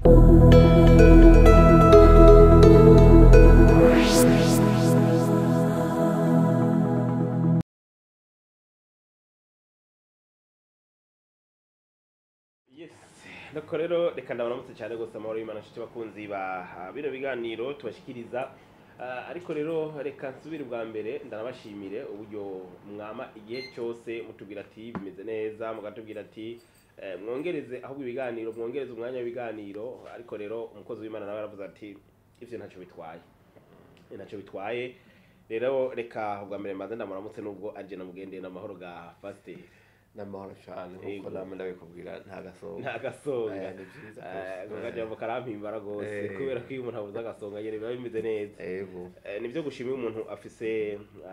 Yes. Nuko rero reka ndabaramutse cyane gose amahoro y'Imana nshuti bakunzi ba ah, bino biganiro tubashikiriza Ah, ariko rero reka nsubire bwa mbere ndanabashimire uburyo mwama igihe cyose mutubwira ati bimeze neza mugatubwira ati eh, mwongereze ahubwo ibiganiro mwongereze umwanya w'ibiganiro ariko rero umukozi w'Imana nawe yaravuze ati ivyo ntacyo bitwaye ntacyo bitwaye rero reka ubwa mbere maze ndamuramutse nubwo aje namugendeye n'amahoro ga pasiteri n'amahoro cyane Yego. nkuko namwe ndabikubwira nta gasohoka nta gasonga Eh, ni vyiza Eh, rwose. ako kajambo karampimbara rwose Eh. kubera ko iyo umuntu abuze agasonga nyene biba bimeze neza yego Eh, nivyo gushima iyo umuntu afise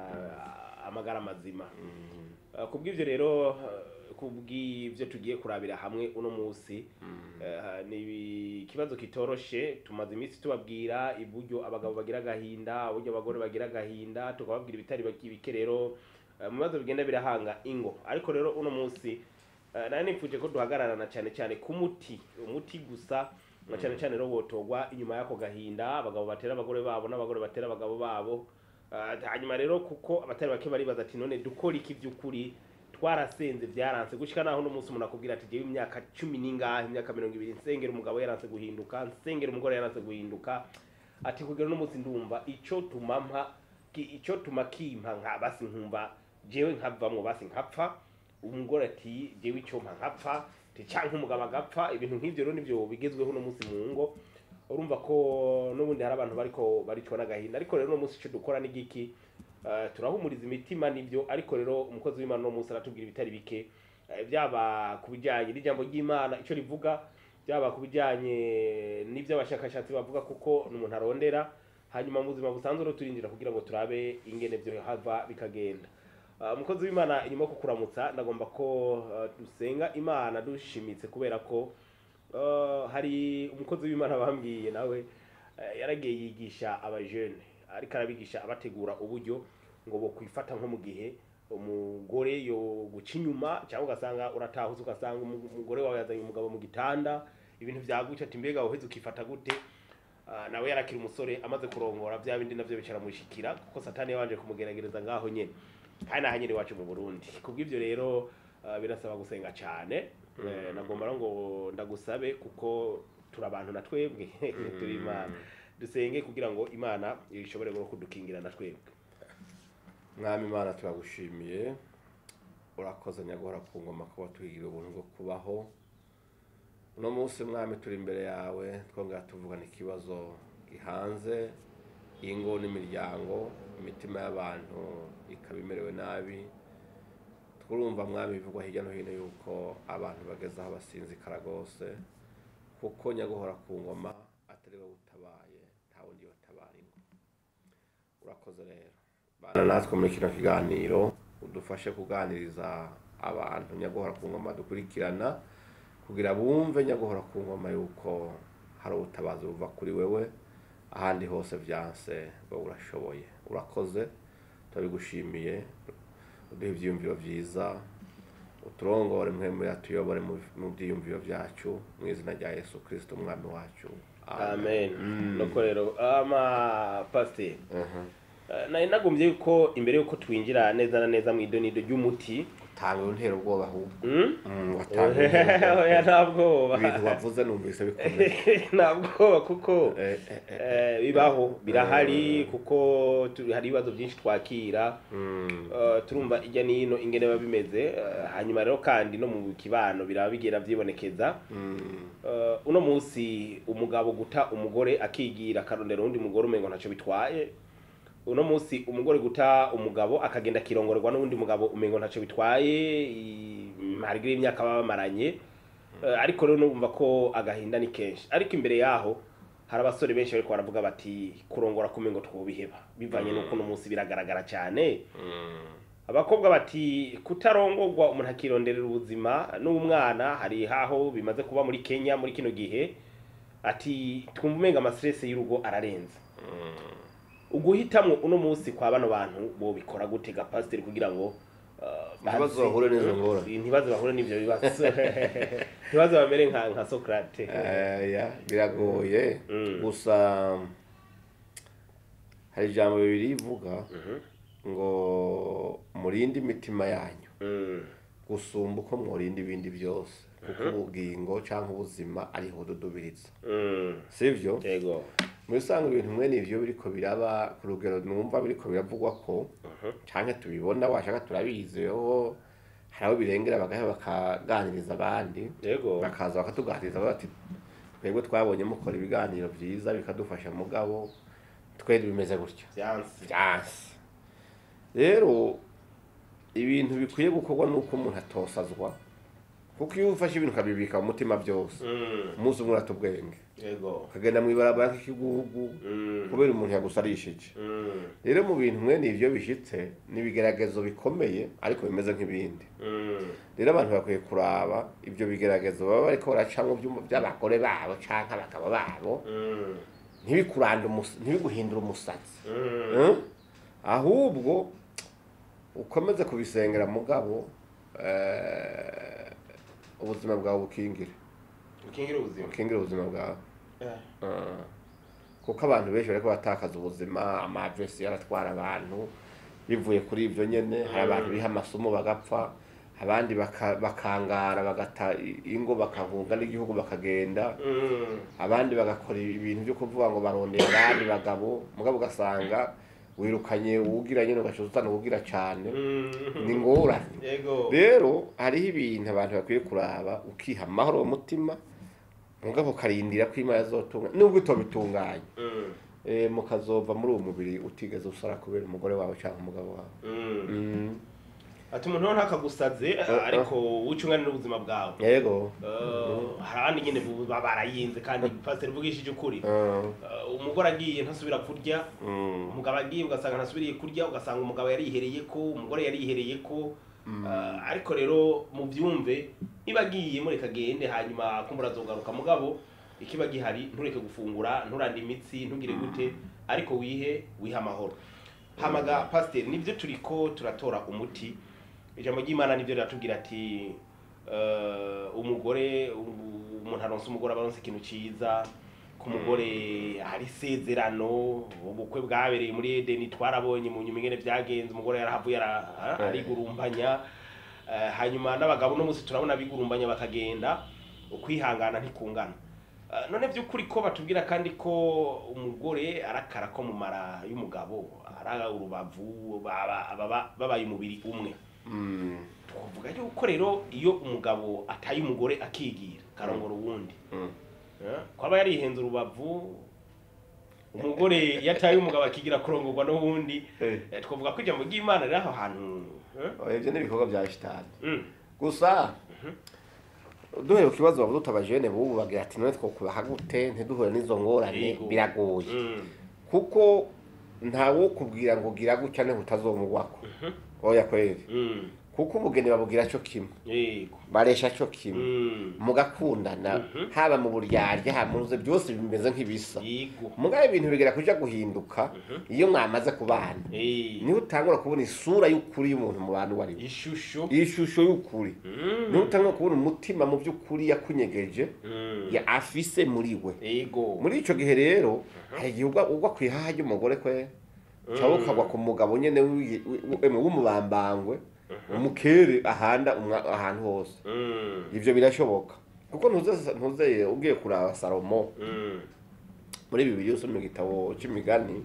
ah, amagara mazima Mhm. Eh, kubw'ivyo rero eh, kubw'ivyo tugiye kurabira hamwe uno musi Mhm. Eh, ni ikibazo kitoroshe tumaze iminsi tubabwira iburyo abagabo bagira agahinda uburyo abagore bagira agahinda tukababwira ibitari baki- bike rero eh, mu bibazo bigenda birahanga ingo ariko rero uno munsi eh, nari nifuje ko duhagararana cyane cyane ku muti umuti gusa na cyane cyane rero wotogwa inyuma y'ako gahinda abagabo batera abagore babo n'abagore batera abagabo babo Eh, hanyuma rero kuko abatari bake baribaza ati none dukora iki by'ukuri twarasenze byaranse gushika naho uno munsi umuntu akubwira ati jewe imyaka cumi n'ingahe imyaka mirongo ibiri nsengera umugabo yaranse guhinduka nsengera umugore yaranse guhinduka ati kugera uno munsi ndumva ico tuma mpa ki- ico tuma kimpa nka basi nkumva jewe nkavamwo basi nkapfa umugore ati jewe ico mpa nkapfa ti canke umugabo agapfa ibintu nk'ivyo rero nivyo bigezweho uno munsi mu ngo urumva ko n'ubundi hari abantu bariko baricwa n'agahinda ariko rero uno munsi ico dukora ni giki Eh, turahumuriza imitima nivyo ariko rero umukozi w'imana uno munsi aratubwira ibitari bike Eh, byaba ku bijyanye n'ijambo ry'imana icyo rivuga byaba ku bijyanye n'iby'abashakashatsi bavuga kuko ni umuntu arondera hanyuma mu buzima busanzwe rero turindira kugira ngo turabe ingene byo hava bikagenda Ah, umukozi w'imana inyuma yo kukuramutsa ndagomba ko ah, dusenga imana dushimitse kubera ko ah, hari umukozi w'imana bambwiye nawe eh, yaragiye yigisha abajene ariko arabigisha abategura uburyo ngo bo kwifata nko mu gihe umugore yo guca inyuma cyangwa ugasanga uratahutse ugasanga umu- umugore wawe yazanye umugabo mu gitanda ibintu byaguca ati mbega woheze ukifata gute Ah, nawe yarakira umusore amaze kurongora bya bindi navyo bicaramushikira kuko satani yabanje kumugeragereza ngaho nyene kandi naha nyene iwacu mu burundi kubw'ivyo rero ah, birasaba gusenga cane Eh, nagomba rero ngo ndagusabe kuko turi abantu na twebwe turi imana dusenge kugira ngo imana ishobore rero kudukingira na twebwe mwami imana turagushimiye urakoze nyagora ku ngoma kuba tuhigira ubuntu bwo kubaho uno munsi mwami turi imbere yawe twongera tuvugana ikibazo gihanze ingo n'imiryango imitima y'abantu ikaba imerewe nabi turumva mwami bivugwa hirya no hino yuko abantu bageze aho basinzikara rwose kuko nyaguhora ku ngoma atari wowe utabaye nta wundi watabara ingo urakoze rero bana natwe muri kino kiganiro udufashe kuganiriza abantu nyaguhora ku ngoma dukurikirana kugira bumve nyaguhora ku ngoma yuko hari ubutabazi buva kuri wewe ahandi hose byanse wowe urashoboye urakoze turabigushimiye uduhe ibyiyumviro byiza uturongore mwe tuyobore mu mu byiyumviro byacu mu izina rya yesu kirisito umwami wacu amen nuko rero ama pasiteri Mhm. Eh, nari nagombye yuko imbere yuko twinjira neza na neza mu idonido ry'umuti utanga untera ubwoba ahubwo Mm? Mm, watanga untera oya ubwoba. nta bwoba ibintu wavuze numvise bikomeye nta bwoba kuko Eh, eh, eh. eh, bibaho birahari kuko tu- hari ibibazo byinshi twakira Mm, Eh, turumva ijya n'ino ingene biba bimeze eh, hanyuma rero kandi no mu kibano biraba bigera byibonekeza mm, Eh, uno munsi umugabo guta umugore akigira akarondera undi mugore umengo ntacyo bitwaye uno munsi umugore guta umugabo akagenda akirongorerwa n'undi mugabo umengo ntacyo bitwaye i- harigira imyaka baba bamaranye Eh, ariko rero numva ko agahinda ni kenshi ariko imbere yaho hari abasore benshi bariko baravuga bati kurongora kumengo twobiheba bivanye n'uko uno munsi biragaragara cyane mm, abakobwa bati kutarongorwa umuntu akironderera ubuzima n'umwana hari haho bimaze kuba muri kenya muri kino gihe ati twumva umenga amasirese y'urugo ararenze mm. uguhitamwo uno munsi kwa bano bantu bo bikora gute ga pasiteri kugira ngo uh, Ntibaze bazi- bahure n'izo ngorane. ntibaze bahure n'ivyo bibazo ntibaze bamere nka nka sokrate Eh, ya, biragoye Mm. gusa hari ijambo bibiri rivuga Mhm. ngo murinde imitima yanyu Mm. gusumba uko mworinda ibindi byose kuko ubugingo cyangwa ubuzima ariho bududubiriza Mm. sivyo yego muri usanga ibintu mwene ivyo biriko biraba ku rugero numva biriko biravugwa ko Mhm. canke tubibona washaka turabiziho hari abo birengera bagaheba bakaganiriza abandi yego bakaza bakatuganiriza bati twebwe twabonye mukora ibiganiro byiza bikadufasha mugabo twe bimeze gutya byansi byansi rero ibintu bikwiye gukorwa nuko umuntu atosazwa kuko iyo ufashe ibintu ukabibika mu mutima byose Mm. umunsi umwe urata ubwenge yego ukagenda mu ibarabara nk'igihugu Mm. kubera umuntu yagusarishije Mm. rero mu bintu mwene ivyo bishitse ni ibigeragezo bikomeye ariko bimeze nk'ibindi Mm. rero abantu bakwiye kuraba ibyo bigeragezo baba bariko baracamwo by'umu- by'abagore babo canke abagabo babo Mm. ntibikurande umus- ntibiguhindure umusatsi Mm. Eh? ahubwo ukomeze kubisengera mugabo eh, ubuzima bwawe bukingire ukingira ubuzima bukingire ubuzima bwawe Eh. Ah. kuko abantu benshi bariko batakaza ubuzima amavesi yaratwara abantu bivuye kuri ibyo nyene hari abantu biha amasomo bagapfa abandi baka- bakangara bagata i- ingo bakahunga n'igihugu bakagenda Mm. abandi bagakora ibintu byo kuvuga ngo barondera abandi bagabo mugabo ugasanga wirukanye uwugira nyine ugaca uzana uwugira cane Mm. ni ngorane yego rero hariho ibintu abantu bakwiye kuraba ukiha amahoro mu mutima mugabo ukarindira ko imana azotunga nubwo utobitunganya Mm. eh, mukazova muri uwo mubiri utigeze usara kubera umugore wawe cyangwa umugabo wawe Mm. Mm. ati umuntu ntakagusaze ariko wicunganira ubuzima bwawe yego Eh, hari abandi nyine baba barayinze kandi pasiteri mvugishije ukuri Ah, Eh, umugore agiye ntasubira kurya mm. umugabo agiye ugasanga ntasubiriye kurya ugasanga umugabo yarihereye ko umugore yarihereye ko Eh, ariko rero mu byumve niba agiye mureka agende hanyuma kumbura azogaruka mugabo ikiba gihari ntureke gufungura nturande imitsi ntugire gute ariko wihe wihe amahoro hamaga pasiteri nibyo turiko turatora umuti ijambo ry'imana nibyo riratubwira ati eh, umugore u- umuntu aronse umugore aba aronse ikintu cyiza ku mugore hari isezerano ubukwe bwabereye muri edeni twarabonye mu nyuma ingene byagenze umugore yarahavuye ara- a- arigurumbanya Eh, hanyuma n'abagabo uno munsi turabona bigurumbanya bakagenda ukwihangana ntikungana Eh, none by'ukuri ko batubwira kandi ko umugore arakara ko mu mara y'umugabo ari urubavu baba- baba- babaye umubiri umwe Mm. twavuga yuko rero iyo umugabo ataye umugore akigira karongora uwundi Mm. Eh, kwaba yarihenze urubavu umugore iyo ataye umugabo akigira kurongorwa n'uwundi Eh. eh, twavuga ko ijambo ry'imana riri aho hantu eh? Oya, ibyo ni ibikorwa bya shitani Mm. gusa duhere ku kibazo bavuga utabajene bubu bagira ati none twokubaha gute ntiduhure n'izo ngorane Yego. biragoye Mm. kuko ntawo kubwira ngo gira gutya ne utazomugwako oya kweri Mm. kuko ubugeni babugira cyo kimwe yego baresha cyo kimwe Mm. mugakundana Mhm. haba mu buryarya haba mu ruze byose bimeze nk'ibisa yego mugabe ibintu bigera kuja guhinduka iyo mwamaze kubana Eh, niho utangura kubona isura y'ukuri y'umuntu mu bantu wari ishusho ishusho y'ukuri Mm. niho utangura kubona umutima mu by'ukuri yakunyegeje Mm. ya afise muri we yego muri ico gihe rero hari igihe ugwa ugwa ku ihaha ry'umugore kwe cyangwa ukagwa ku mugabo nyene w'i- w'i- w'i- w'umubambangwe umukere ahanda umwa- ahantu hose Mm. ivyo birashoboka kuko ntuze ntuze ugiye kuraba salomo Mm. muri bibiri usoma mu gitabo c'imigani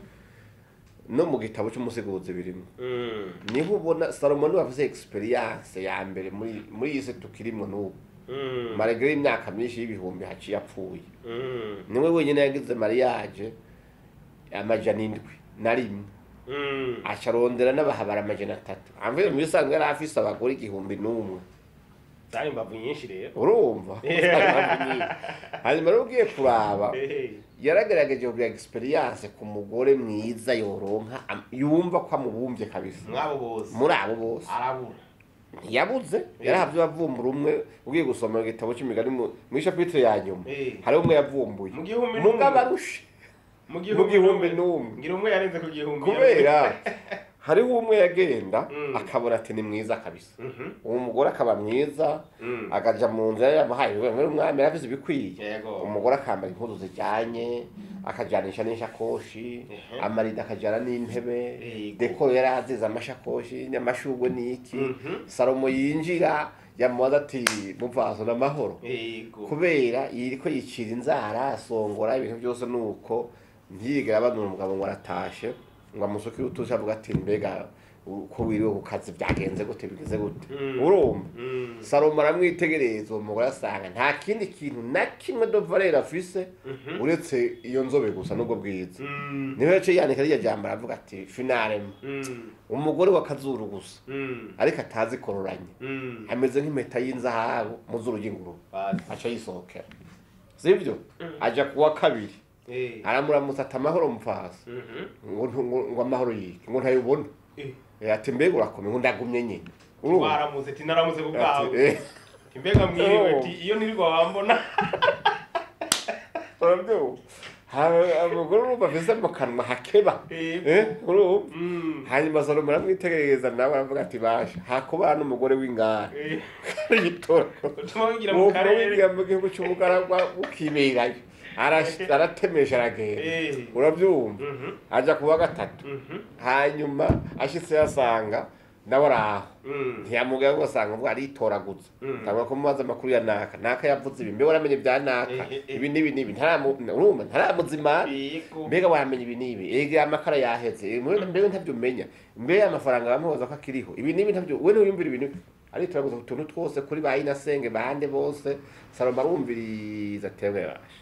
no mu gitabo c'umusiguzi birimo Mm. niho ubona salomo niwe afise experience ya mbere muri muri iyi si tukirimwo n'ubu Mm. maregere y'imyaka myinshi y'ibihumbi haciye apfuye Mm. niwe wenyine yagize mariage amajana indwi na rimwe Mm. aca arondera n'abahabara amajana atatu amvuye mu bisanzwe yari afise abagore igihumbi n'umwe zari imbavu nyinshi rero urumva hanyuma rero ugiye kuraba Eh. yaragerageje kugira experience ku mugore mwiza yoronka am- yumva ko amubumbye kabisa mwabo bose muri abo bose arabura ntiyabuze yarahavye bavumbura umwe ugiye gusoma igitabo c'imigani mu mu ishapitire ya nyuma Eh. hariho umwe yavumbuye Mu gihumbi n'umwe. mugabo arushe mu mu gihumbi n'umwe ngira umwe yarenze ku gihumbi kubera hariho umwe yagenda Mm. akabona ati ni mwiza kabisa Mhm. uwo mugore akaba mwiza Mm. akaja mu nzu yari yamuhaye wewe umwami yaravuze ibikwiye yego umugore akambara impuzu zijyanye akajanisha n'ishakoshi Ehe. amarida akajyana n'intebe Yego. dekoro yari azize amashakoshi n'amashugwe n'iki Mhm. salomo yinjira yamubaza ati muvazo n'amahoro yego kubera yiriko yicira inzara asongora ibintu byose nuko ntiyigera abanura umugabo ngo aratashe ngo amusukire utuzi avuga ati mbega uko wiriwe ku kazi byagenze gute bigeze gute Mm. urumva Mm. salomo aramwitegereza uwo mugore asanga nta kindi kintu na kimwe dovarera afise Mhm. uretse iyo nzobe gusa n'ubwo bwiza Mm. niho yaciye yandika rya jambo aravuga ati finarema Mm. umugore wa kazuru gusa Mm. ariko atazi kororanya Mm. ameze nk'impeta y'inzahabu mu zuru ry'ingurube Basi. aca yisohokera sibyo aja kuwa kabiri Eh. aramuramutsa ati amahoro mupfasi Mhm. ngo ntu- ngo- ngo amahoro yike ngo ntayubona Eh. Eh, ati mbega urakomeye ngo ndagumye nyine urumva Waramuze ati naramutse ku Ati, bwawe eh, imbega mwiriwe Oh. ati iyo ntirirwa wambona urabyumva Ha- umugore urumva afise mu kanwa hakeba Yego. Eh, urumva Mm. hanyuma salomo aramwitegereza nawe aravuga ati basha hakubana umugore w'ingara Eh. yitora utuma wigira mu karere wigira mu gihugu cy'umugaragwa ukiberayo Arash- aratemesha aragenda Eh. urabyumva Mhm. aja kuwa gatatu Mhm. hanyuma ashitse yasanga nawe araho Mm. ntiyamugaya ngo asanga ubwo aritoraguza Mm. tangwa kumubaza amakuru ya naka naka yavuze ibi mbega waramenye ibya naka Eh, eh, ibi n'ibi n'ibi ntaramu- urumva ntaramuzimana Yego. mbega wamenya ibi n'ibi ega amakara yaheze mbega mbega ntabyo umenya mbega amafaranga bamubaza ko akiriho ibi n'ibi ntabyo we ntuyumvira ibintu aritoraguza utuntu twose kuri ba inasenge bande bose salomo arumviriza atebwe basha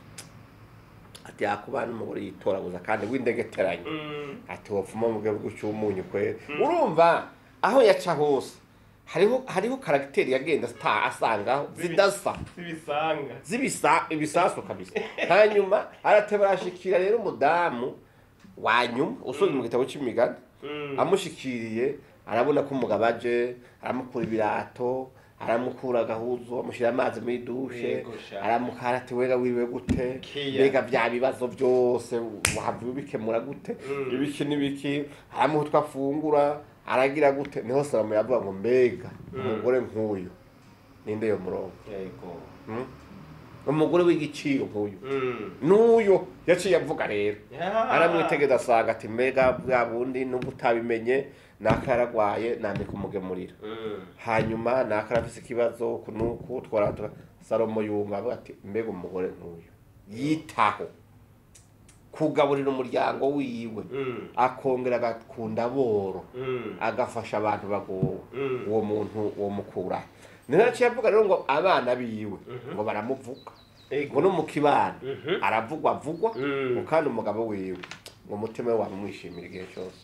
ati yakubana umugore yitoraguza kandi w'indegeteranye Mm. ati wapfuma mu gihugu cy'umunyu kwera urumva aho yaca hose hariho hariho karagiteri yagenda sta asangaho zidasa Sibisanga. zibisa ibisasu kabisa hanyuma arateba arashikira rero umudamu wanyuma usubira mu gitabo cy'imigani Mm. amushikiriye arabona ko umugabo aje aramukura ibirato aramukura agahuzu amushyira amazi muri dushe Yego sha. aramukara ati wega wiriwe gute Kiya. mbega bya bibazo byose wahava ubikemura gute Mm. ibiki n'ibiki aramuha utwo afungura aragira gute niho salomo yavuga ngo mbega Mm. umugore nk'uyu ninde yo murongo Yego. Hmm? umugore w'igiciro nk'uyu Mm. n'uyo yaciye avuga rero Ya. aramwitegeza asanga ati mbega bwa bundi nubwo utabimenye naka yaragwaye nandika umugemurira Mm. hanyuma naka arafise ikibazo ku nuku twaratura salomo yumva avuga ati mbega umugore nk'uyu yitaho kugaburira umuryango wiwe Mm. akongera agakunda boro Mm. agafasha abantu bagowe Mm. uwo muntu uwo mukura niho yaciye avuga rero ngo abana biwe Mhm. ngo baramuvuga ngo Yego. no mu kibano Mhm. aravugwa avugwa Mm. ngo kandi umugabo wiwe ngo umutima we wamumwishimira igihe cyose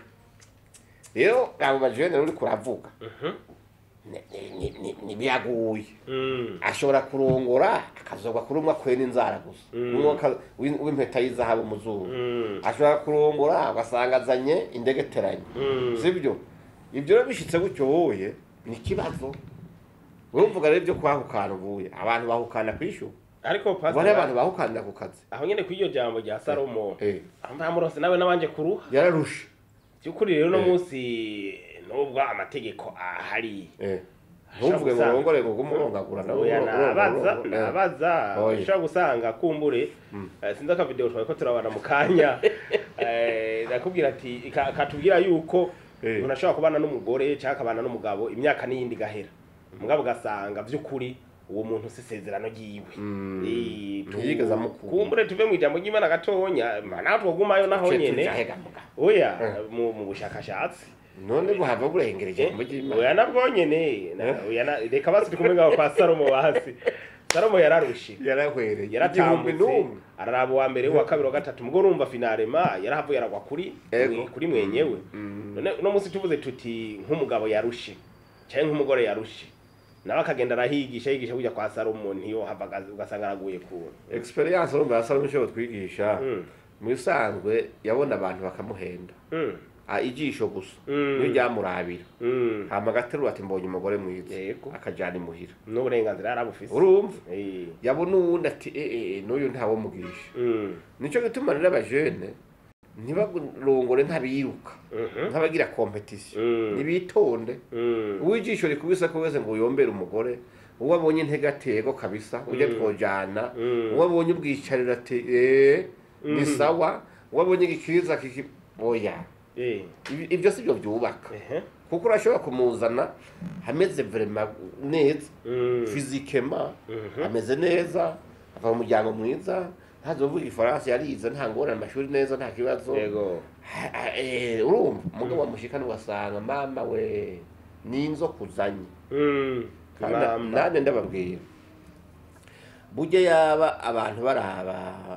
rero abo bajene uri kuravuga Mhm. ni- ni- ni- ni- ntibyaguye Mm. ashobora kurongora akazogwa kuri umwe akwena inzara gusa Mm. umwe aka- w'in- w'impeta y'izahabu mu zuba Mm. ashobora kurongora ugasanga azanye indegeteranye Mm. sibyo ibyo rero bishitse gutyo wowe ni ikibazo wowe uvuga rero ibyo kwahukana uvuye abantu bahukana ku ishu ariko ubu hariho abantu pastor bahukanira ku kazi aho nyene kw'iryo jambo rya salomo Eh, amurose nawe nabanje kuruha yararushe by'ukuri rero uno Eh. munsi nubwo amategeko ahari Eh, ntuvuge ngo urongore ngo umurongagura nawe oya nabaza urongora- nabaza Oya. ushobora gusanga kumbure Mm. eh, sinzi akavideo twari ko turabana mu kanya eh, nakubwira ati ka- katubwira yuko Eh. umuntu ashobora kubana n'umugore cyangwa akabana n'umugabo imyaka n'iyindi igahera umugabo ugasanga by'ukuri uwo muntu si isezerano ryiwe Mm. Eh, tu- Ntiyigeze amukunda. kumbure tuve mu ijambo ry'imana gatonya naho twogumayo naho Cye nyene tujahega muga. oya Eh. mu mu bushakashatsi none buhava burengereje mu ry'Imana. oya nabwo nyene na- oya na- reka basi turi kumwe ngaho kwa salomo hasi salomo yararushe yarahwereye igihumbi yaratambutse n'umwe araraba uwa mbere uwa kabiri uwa gatatu mugore urumva finarema yarahavuye aragwa kuri Ego. kuri mwenyewe Mm. none uno munsi tuvuze tuti nk'umugabo yarushe cyangwa nk'umugore yarushe nawe akagenda arahigisha yigisha kujya kwa salomo ntiyo hava ugasanga araguye ku experience urumva ya salomo ishobora twigisha Mm. mu bisanzwe yabona abantu bakamuhenda Mm. Ah, ijisho gusa Mm. niyo ryamurabira Mm. hama agaterura ati mbonye umugore mwiza Yego. akajana imuhira n'uburenganzira yarabufise urumva Eh. yabona uwundi ati eh, eh, n'uyu ntawo mugisha Mm. nicyo gituma rero abajene ntibarongore ntabiruka Mhm. ntabagira kompetisiyo Mm. nibitonde Mm. uwijisho rikubise ko wese ngo uyombere umugore uwo abonye intege atego kabisa ujya Mm. twojana Mm. uwo abonye ubwicarira ati eh ni Mm. sawa uwo abonye igikiriza kiki oya Eh. Ibi- ibyo si byo byubaka Ehe. kuko urashobora kumuzana ameze vrema neza Mm. fizikema Mhm. ameze neza ava mu muryango mwiza ntazovuga igifaransa yarize nta ngorane amashuri neza nta kibazo Yego. Ah, ah, eh, urumva umugabo wamushikana ugasanga mama we ni inzoka uzanye Mm. Kandi Mamba. nanjye ndababwira burya yaba abantu baraba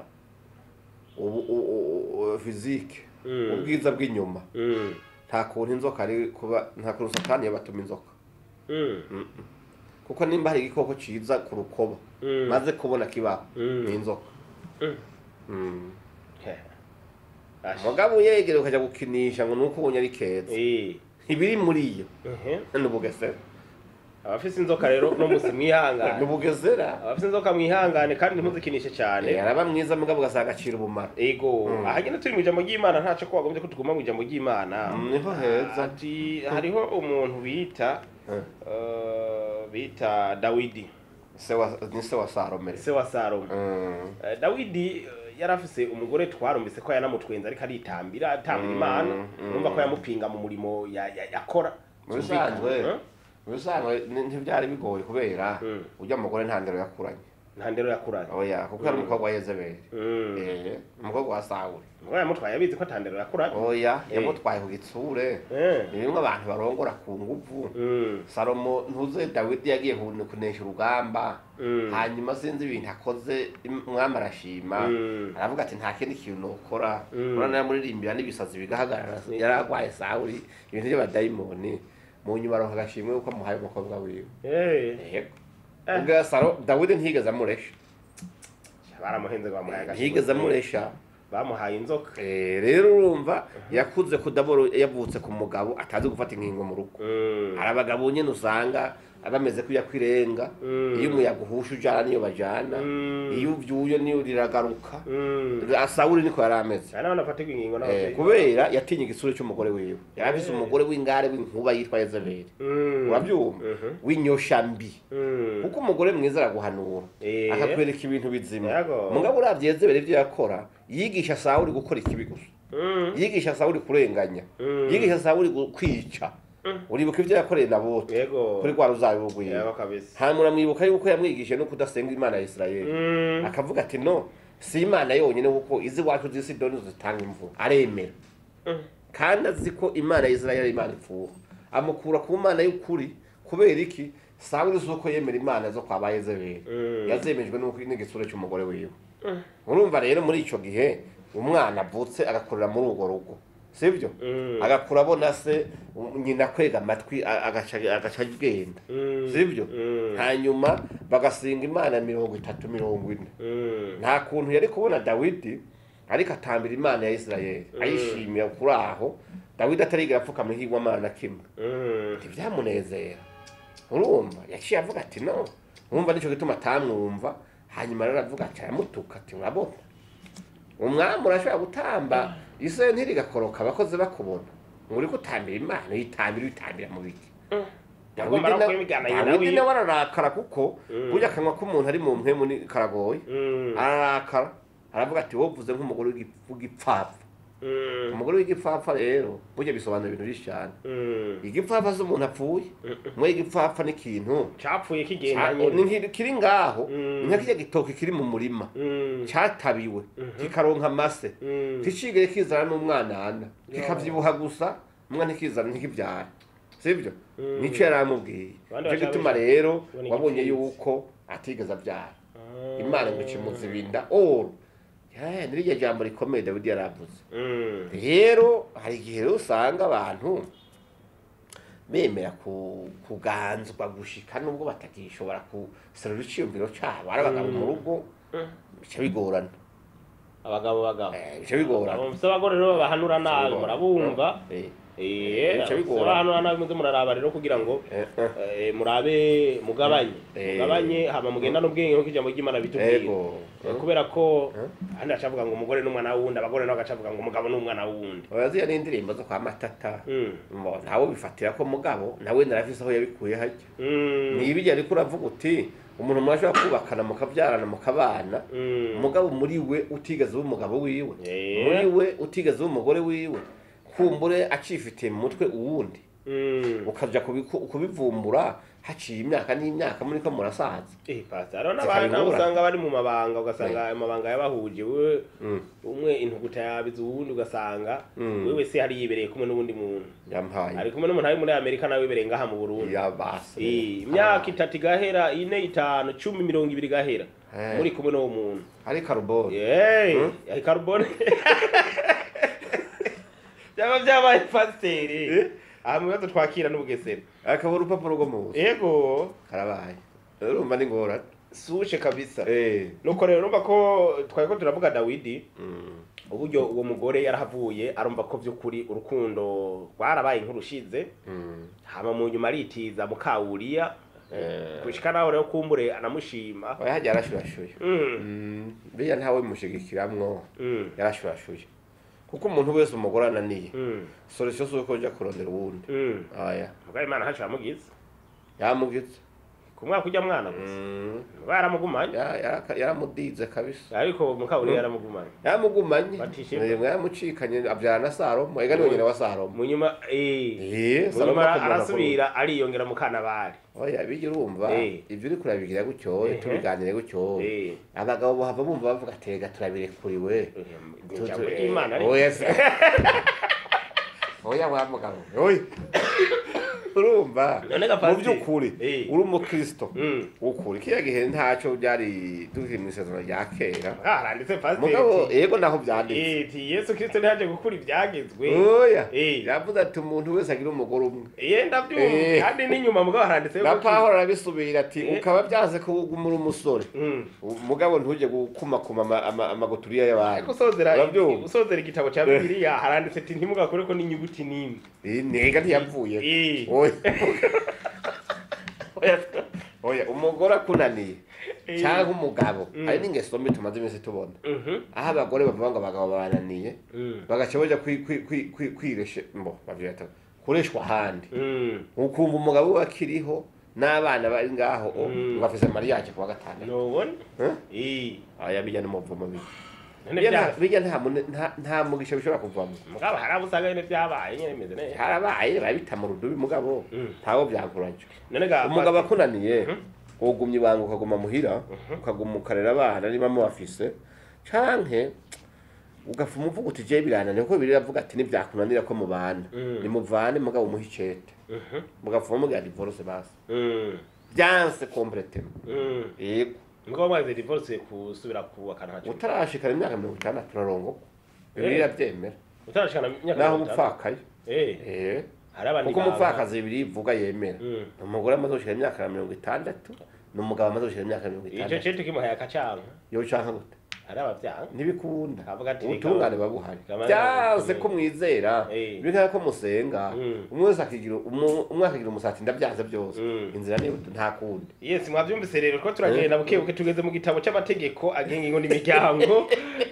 ubu- u- u- u- fizike Mm. ubwiza bw'inyuma Mm. nta kuntu inzoka ari kuba nta kuntu satani yabatuma inzoka Mm. kuko nimba hari igikoko ciza ku rukoba Mm. maze kubona kibaho Mm. ni inzoka Mm. Mm. He. Ash. mugabo uyegere ukajya gukinisha ngo nuko ubonye ari keza Eh. ibiri muri iyo Ehe. ni ubugesera abafise inzoka rero no musi ni mwihangane ubugesera abafise inzoka mwihangane kandi ntimuzikinishe cyane Eh, araba mwiza mugabo ugasanga acira ubumara ego Mm. aha nyine turi mu ijambo ry'imana ntaco ko wagombye ko tuguma mu ijambo ry'imana Mm, niho heza ati hariho umuntu bita Eh, eh, bita dawidi se wa- ni se wa salomere se wa salomo Mm. Eh, dawidi eh, yari afise umugore twarumvise ko yanamutwenza ariko aritambira atambira Mm, imana mm. numva ko yamupinga mu murimo ya- ya- yakora Mu bisanzwe Eh? mu bisanzwe ni- ntibyari bigoye kubera Mm. ujya mugore nta ndero yakuranye nta ndero yakuranye oya kuko yari Mm. umukobwa wa yezebeli Mm. Eh, umukobwa wa sawuli ngo yamutwaye abizi ko ata ndero yakuranye oya Eh. yamutwaye ku gitsure Eh. ni bimwe abantu barongora ku nguvu Mm. salomo ntuze dawidi yagiye kun- kunesha urugamba Mm. hanyuma sinzi ibintu akoze im- umwami arashima Mm. aravuga ati nta kindi kintu nokora Mm. urabona yamuririmbira n'ibisazi bigahagarara Ni- yari arwaye sawuli ibintu by'abadayimoni mu nyuma aronka agashimwe kuko amuhaye umukobwa wiwe Eh. yego Eh. ubwo salo dawidi ntiyigeze amuresha baramuhenze ngo bamuhaye agashimwe. ntiyigeze amuresha bamuhaye inzoka Eh, rero urumva yakuze kudaboro yavutse ku mugabo atazi gufata inkingo mu rugo Mm. hari abagabo nyine usanga bameze ko yakwirenga Mm. iyo umuyaga uhusha ujana niyo bajana Mm. iyo ubyuye niyo riragaruka Mm. sawuli niko yari ameze hari n'abantu bafatirwa ingingo Eh, n'ababyeyi kubera yatinye igisura cy'umugore wiwe yari afise Eh. umugore w'ingare w'inkuba yitwa yezebeli Mm. urabyumva Mhm. w'inyoshambi Mm. kuko umugore mwiza araguhanura Eh. akakwereka ibintu bizima Yego. mugabo uravye yezebeli ibyo yakora yigisha sawuli gukora ikibi gusa Mm. yigisha sawuli kurenganya Mm. yigisha sawuli gu- kwica Mm. uribuka ibyo yakoreye nabote yego kuri rwa ruzabibu rwiwe yego kabisa hanyuma uramwibuka yuko yamwigishije no kudasenga imana ya isirayeli Mm. akavuga ati no si imana yonyine kuko izi wacu z'isidoni zitanga imvura aremera Mm. kandi azi ko imana ya isirayeli ari imana ipfuha amukura ku mana y'ukuri kubera iki sawuli si uko yemera imana zo kwa ba yezebeli Mm. yazemejwe n'uko n'igisura cy'umugore wiwe Mm. urumva rero muri icyo gihe umwana avutse agakurira muri urwo rugo sibyo Mm. agakura abona se um, nyina kwega amatwi a- agaca agaca agenda Mm. sibyo Mm. hanyuma bagasenga imana mirongo itatu mirongo ine Mm. nta kuntu yari kubona dawidi ariko atambira imana ya isirayeli Mm. ayishimira kuri aho dawidi atarigera apfukama ihigwamana na kimwe Mm. ntibyamunezera urumva yaciye avuga ati no urumva nicyo gituma atamwumva hanyuma rero aravuga ati aramutuka ati urabona umwami urashobora gutamba isore ntirigakoroka abakozi bakubona ngo uri gutambira imana uyitambira uyitambira mu biti Mm. Dawidi Agomba no na- kwimigana nyina Dawidi wiwe. nawe ararakara kuko Mm. burya akanwa k'umuntu ari mu mpemu ni karagoye Mm. ararakara aravuga ati wovuze nk'umugore w'igi- w'igipfapfa Mm. umugore w'igipfapfa rero burya bisobanura ibintu byinshi cyane Mm. igipfapfa si umuntu apfuye mwe igipfapfa ni ikintu capfuye kigenda Ca- ni nyine nkiri- kiri ngaho Mm. ni nka kirya gitoki kiri mu murima Mm. cyatabiwe Mhm. kikaronka amase Mm. ntikigere kizana n'umwanana Yo. kikabyibuha gusa umwana ntikizana ntikibyara sibyo Mm. nicyo yari amubwiye Abandi nicyo gituma bashaka rero kubona wabonye igipfunsi. yuko atigeze abyara Ah. imana ngo ikimuza ibinda oro Yeah, ni rirya jambo rikomeye dawidi yaravuze Mm. rero hari igihe rero usanga abantu bemera ku- kuganzwa gushika nubwo batakishobora guserura icyiyumviro cyabo ari abagabo mu rugo Mm. bica bigorana abagabo bagabo Eh, bica bigorana mufite abagore rero babahanura nabi Bica bigorana. murabumva Eh, Eh, Bica bigora. hano hano muze muraraba rero kugira ngo Eh, eh. eh, murabe mugabanye Eh. mugabanye hama mugendane ubwenge nk'uko ijambo ry'imana bitubwira ego Eh, kubera ko Eh. handi bacavuga ngo umugore n'umwana w'uwundi abagore nabo bagacavuga ngo umugabo n'umwana w'uwundi uraziya n'indirimbo zo kwa matata Mm. Mbo, ntawe bifatira ko mugabo nawe narafise aho yabikuye hajya Mm. nibijya ariko uravuga uti umuntu mwashobora kubakana mukabyarana mukabana Mm. umugabo muri we utigeze uba umugabo wiwe Eh. muri we utigeze uba umugore wiwe kumbure acifitiye mu mutwe uwundi Mm. ukaja kubiku- kubivumbura haciye imyaka n'imyaka muri ko murasaza Eh, pastor, hariho n'abandi nabo Zikabibura. usanga bari mu mabanga ugasanga ayo mabanga yabahuje wewe Mm. umwe intuguta yabize uwundi ugasanga Mm. wewe se hari yibereye kumwe n'uwundi muntu yampaye ari kumwe n'umuntu ari muri amerika nawe wibereye ngaha mu burundi yabase Eh, imyaka itatu igahera ine itanu cumi mirongo ibiri igahera Eh. muri kumwe n'uwo muntu ari karuboni Yey, Hmm? ya carbone byaba byabaye pasiteri aha mu bibazo twakira n'ubugesera akaba urupapuro rwo mu buso ego karabaye urumva ni ngorane sushe kabisa eh nuko rero urumva ko twari ko turavuga dawidi mm. uburyo uwo mugore yarahavuye arumva ko by'ukuri urukundo rwarabaye nk'urushize Mm. hama mu nyuma aritiza mukawuriya Eh. gushika naho rero kumbure anamushima oya hajya yarashurashuye Mm, Mm. biriya ntawe bimushigikiramwo mm, yarashurashuye kuko umuntu wese umugore ananiye mm, solution si uko ujya kurondera uwundi mm. aya mugabo imana ntaco yamugize yamugize ku mwaka ujya mwana gusa Mm. baramugumanye Ya- yaraka- yaramudize kabisa ariko mukawuriya yaramugumanye yaramugumanye Batishimye. Yemwe yaramucikanye abyara na salomo ega niwe nyina wa salomo mu nyuma eh, Eh, mu Salomo nyuma akomora arasubira ariyongera mu kanabari oya bijya urumva Eh. ibyo uri kurabigira gutyo Ehe. tubiganire gutyo Eh, abagabo bahava bumva bavuga atega turabirekuriwe eh, ijambo ry'imana ariko. oya se oya wa mugabo oya urumva None ga mu pastor. by'ukuri Eh. uri umukristo Mm. ukuri kiriya gihe ntacyo byari tukiri mu isezerano rya kera Ah, haranditse mugabo pasiteri yego naho byanditse Eh, ti yesu kirisito ntiyaje gukura ibyagezwe oya Eh. yavuze ati umuntu wese agira umugore umwe ye ndabyumva Eh. kandi n'inyuma mugabo haranditse na pawulo arabisubira ati Eh. ukaba byanze kugumura umusore Mm. mugabo ntujye gukumakuma ama- ama- amaguturiya y'abandi ariko usozera Urabyumva? usozera igitabo cya bibiliya haranditse ati ntimugakore ko n'inyuguti n'imwe Eh, nega ntiyavuye Eh. oya Oya, oya umugore akunaniye Eh. cyangwa umugabo Mm. hari n'ingeso mbi tumaze iminsi tubona Mhm. aho abagore bavuga ngo abagabo babananiye Mm. bagaca bajya kwi- kwi- kwi- kwi- kwireshe mbo bavyita kureshwa ahandi Mm. ukumva umugabo we akiriho n'abana bari ngaho o, Mm. ngo afise mariage kuwa gatandatu nubona Eh? Eh. aya bijya n'umuvumo bibi none Bijya bya nta- bijya nta mune- nta- nta mugisha bishobora kuvamo mugabo hari abo usanga nyine byabaye nyine bimeze neza harabaye barabita mu rudubi mugabo Mm. ntawo byakurajyo none ga umugabo pastor, akunaniye ugumya ibanga ukaguma muhira ukaguma ukarera abana niba mubafise canke ugafuma uvuga uti je birananiye kuko bibiri iravuga ati nivyakunanira ko mubana Mm. nimuvane mugabo umuhe icete Mhm. mugafuma mugira divorce basi Mm. byanse kompletema Mm. yego mugabo mwagize divorce kusubira kubaka ntacyo utarashikana imyaka mirongo itandatu urarongoka bibiri Eh. iravyemera utarashikana imyaka naho mirongo itanu. umupfakaye Eh, Eh. hari abandi kuko banga- umupfakazi bibiri ivuga yemera Mm. umugore amaze gushika imyaka ya mirongo itandatu n'umugabo amaze gushika imyaka ya mirongo ico itandatu cete kimuhaye akacanga yocanka gute hari abavyanga ntibikunda Avuga ati ubutungane bikaba- babuhari bikaba- byanse ko mwizera Eh. bikaba ko musenga Mm. umwe wese akigira umu- umwe akagira umusati ndabyanze byose Mm. inzira ni nta kundi yes mwavyumvise rero ko turagenda buke buke tugeze mu gitabo c'amategeko agenga ingo n'imiryango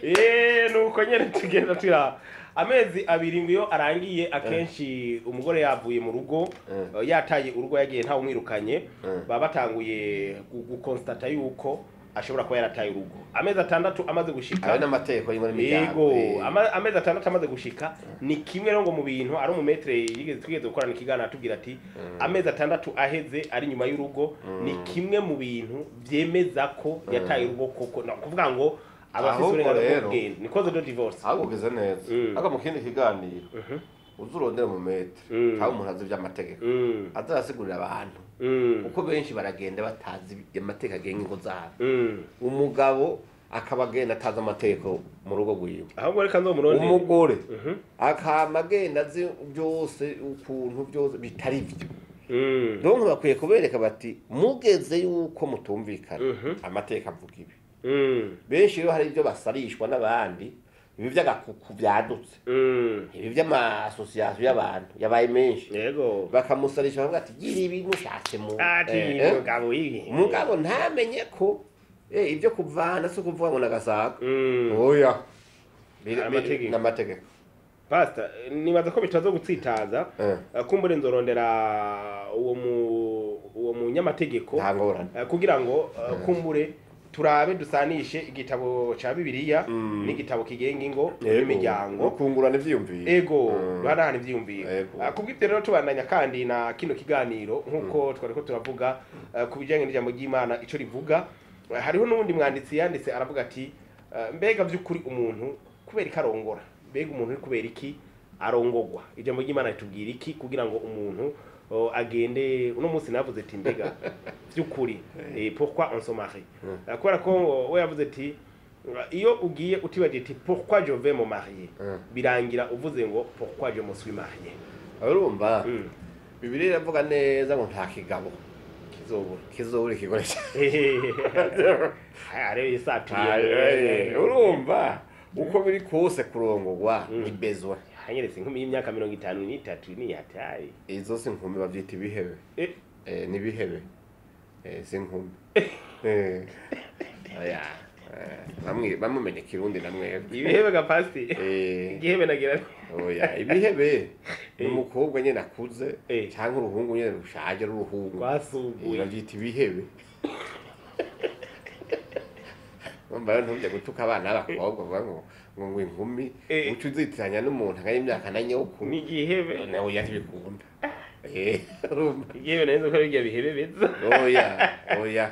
eh nuko nyene tugenda tura amezi abiri ngo iyo arangiye akenshi umugore yavuye mu rugo Mm. eh, yataye urugo yagiye ntawe umwirukanye Mm. baba batanguye gu- gukonstate yuko ashobora kuba yarataye urugo amezi atandatu amaze gushika ayo n'amategeko y'ingo yego n'imiryango ama- amezi atandatu amaze gushika ni kimwe rero ngo mu bintu ari umumetere yigeze twigeze gukorana ikiganiro atubwira ati amezi atandatu aheze ari nyuma y'urugo ni kimwe mu bintu byemeza ko yataye urugo koko no kuvuga ngo abafite Ahubwo uburenganzira rero- bwo kugenda ni cause de divorce ahubwo ugeze neza Mm. ariko mu kindi kiganiro Mhm. uzi urondera mu metere Mm. haba umuntu azi iby'amategeko Mm, azarasigurira abantu mm, kuko benshi baragenda batazi amategeko agenga ingo zabo mm. umugabo akaba agenda atazi amategeko mu rugo rwiwe ahubwo reka nzomurondere umugore Mhm. akama agenda azi byose ukuntu byose bitari byo Mm, donc bakwiye kubereka bati mugeze yuko mutumvikana Mhm. amateka avuga ibi mm, benshi rero hari ibyo basarishwa n'abandi ibi vy'agakuku vyadutse Mm. ibi vy'amasosiyasiyo y'abantu yabaye menshi yego bakamusarisha bavuga ati gira ibi mushatse mu ati Eh, eh. mugabo ibi umugabo ntamenye ko eh, ibyo kuvana si ukuvuga ngo nagasaga Mm. oya Biri- Hari biri- amategeko. n'amategeko pastor nibaza ko bitaza gutsitaza Eh, Eh, kumbure nzorondera uwo mu uwo munyamategeko nta ngorane eh, kugira ngo eh, kumbure turabe dusanishe igitabo ca bibiliya Mm. n'igitabo kigenga ingo Yego, n'imiryango ukungurana ivyiyumviro ego Mm. duhanahana ivyiyumviro Yego. Ah, kubw'ivyo rero tubandanya kandi na kino kiganiro nk'uko twariko turavuga eh, ku bijanye n'ijambo ry'imana ico rivuga Eh, hariho n'uwundi mwanditsi yanditse aravuga ati eh, mbega vy'ukuri umuntu kubera iki arongora mbega umuntu uri kubera iki arongogwa ijambo ry'imana ritubwira iki kugira ngo umuntu oh, agende uno munsi navuze ati mbega vy'ukuri eh, pourquoi on se marie Eh, kubera ko oh, we yavuze ati iyo ugiye utibagiye ati pourquoi je vais me marier Mm. birangira uvuze ngo pourquoi je me suis marié urumva Mm. bibiri iravuga neza ngo nta kigabo kizobura kizobura ikikoresha arebe Eh, isaturiye urumva uko biri kose kurongorwa Mm. ni bezwa hanyeretse inkumi y'imyaka mirongo itanu n'itatu ni hatari izo si nkumi bavyita ibihebe Eh. Eh, ni ibihebe Eh, si nkumi Eh, oya Eh, bamwe bamumenye kirundi na mwebwe ibihebe ga pasti Eh, igihebe nagira oya ibihebe ni Eh. umukobwa nyene akuze Eh. canke uruhungu nyene rushaje rw'uruhungu Eh, rwasuguye bavyita ibihebe Urumva rero ntujya gutuka abana b'abakobwa uvuga ngo ngo ngo inkumi Eh. uca uzitiranya n'umuntu angana imyaka na nyokuru ni igihebe nawe oya ntibikunda Eh, urumva igihebe nazo ko bijya bihebe beza oya oya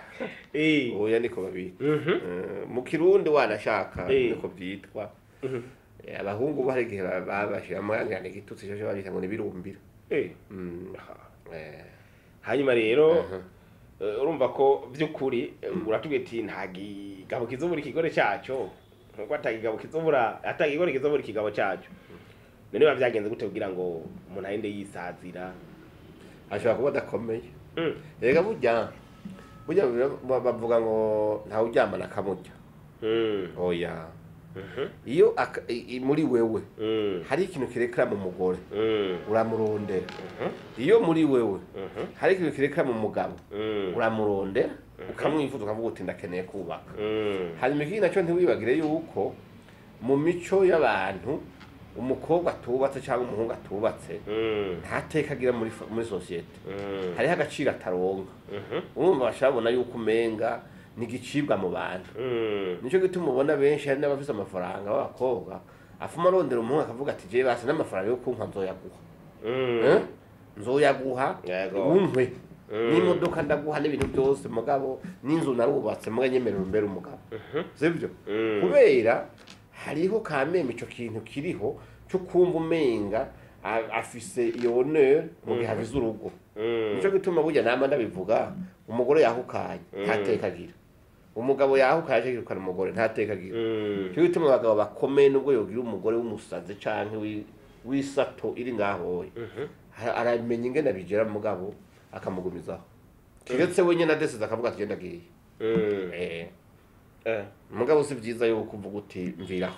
eh oya niko babita mhm Eh, mu kirundi wanashaka Eh. niko byitwa Mhm. Eh, abahungu bo hari igihe ba- babashiramo yangana igitutsi cyo babita ngo nibirumbira eh Mm, aha. eh, hanyuma rero aha. Eh, urumva ko by'ukuri eh, uratubwiye ati nta gigabo kizobura ikigore cyaco nkuko atagigabo kizobura atagigore kizobura ikigabo cyaco none biba byagenze gute kugira ngo umuntu agende yisazira ashobora kuba adakomeye Mm. rega burya burya ba- bavuga ngo ntawe uryamana akamurya Mm. oya Mhm. iyo aka- i- i- muri wewe Mm. hari ikintu kirekera mu mugore Mm. uramurondera Mhm. iyo muri wewe Mhm. hari ikintu kirekera mu mugabo Mm. uramurondera ukamwifuza ukavuga uti ndakeneye kubaka Mm. hanyuma ikindi nacyo ntiwibagire yuko mu mico y'abantu umukobwa atubatse cyangwa umuhungu atubatse Mm. nta teka agira muri fa- muri sosiyete Mm. hariho agaciro ataronka Mhm. urumva bashabona yuko umenga ni igicibwa mu bantu Mm. nicyo gituma ubona benshi hari n'abafite amafaranga b'abakobwa afuma arondera umuhungu akavuga ati jewe basi n'amafaranga yo kunka nzoyaguha Mm. Eh? nzoyaguha Yego. unkwe Mm. n'imodoka ndaguha n'ibintu byose mugabo n'inzu narubatse muga nyemerera umbere umugabo Mhm. sibyo Mm. kubera hariho kameme ico kintu kiriho cyo kumva umenga a- afise iyo honneur mu gihe avize urugo Mm. nico gituma burya nama ndabivuga umugore yahukanye ntateka agira umugabo yahukanye aje yirukana umugore ntateka agira Mm. nico gituma abagabo bakomeye nubwo yogira umugore w'umusazi canke wi- w'isato iri ngahoye Mhm. Ara- aramenya ingene abigera mugabo akamugumizaho kiretse wenyine adesize akavuga ati genda agiye Mm. Eh, Eh. mugabo si vyiza yuko uvuga uti mviraho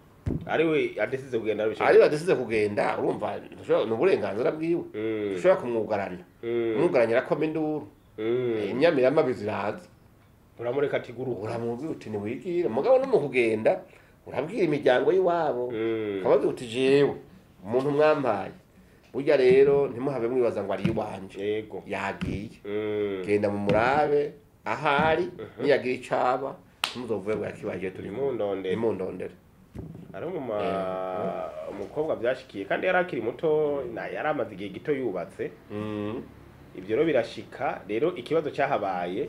ari we adesize kugenda ari arabishaka badesize kugenda urumva ntushobora- ni uburenganzira bwiwe Mm. ushobora kumwugarana Mm. umwugaranya arakoma induru Mm. Eh, imyamiramabi ziraza uramureka ati guruka uramubwira uti ntiwigire mugabo no mu kugenda urabwira imiryango y'iwabo Mm. ukababwira uti jewe umuntu mwampaye burya rero ntimuhabe mwibaza ngo ari iwanje yego yagiye Mm. genda mu murabe ahari niyagira icaba ntimuzovuye ngo yakibagiye turi Nimundondere. imundondere ari mu ma- umukobwa byashikiye kandi yari akiri muto na yari amaze igihe gito yubatse Mm. ibyo rero birashika rero ikibazo cyahabaye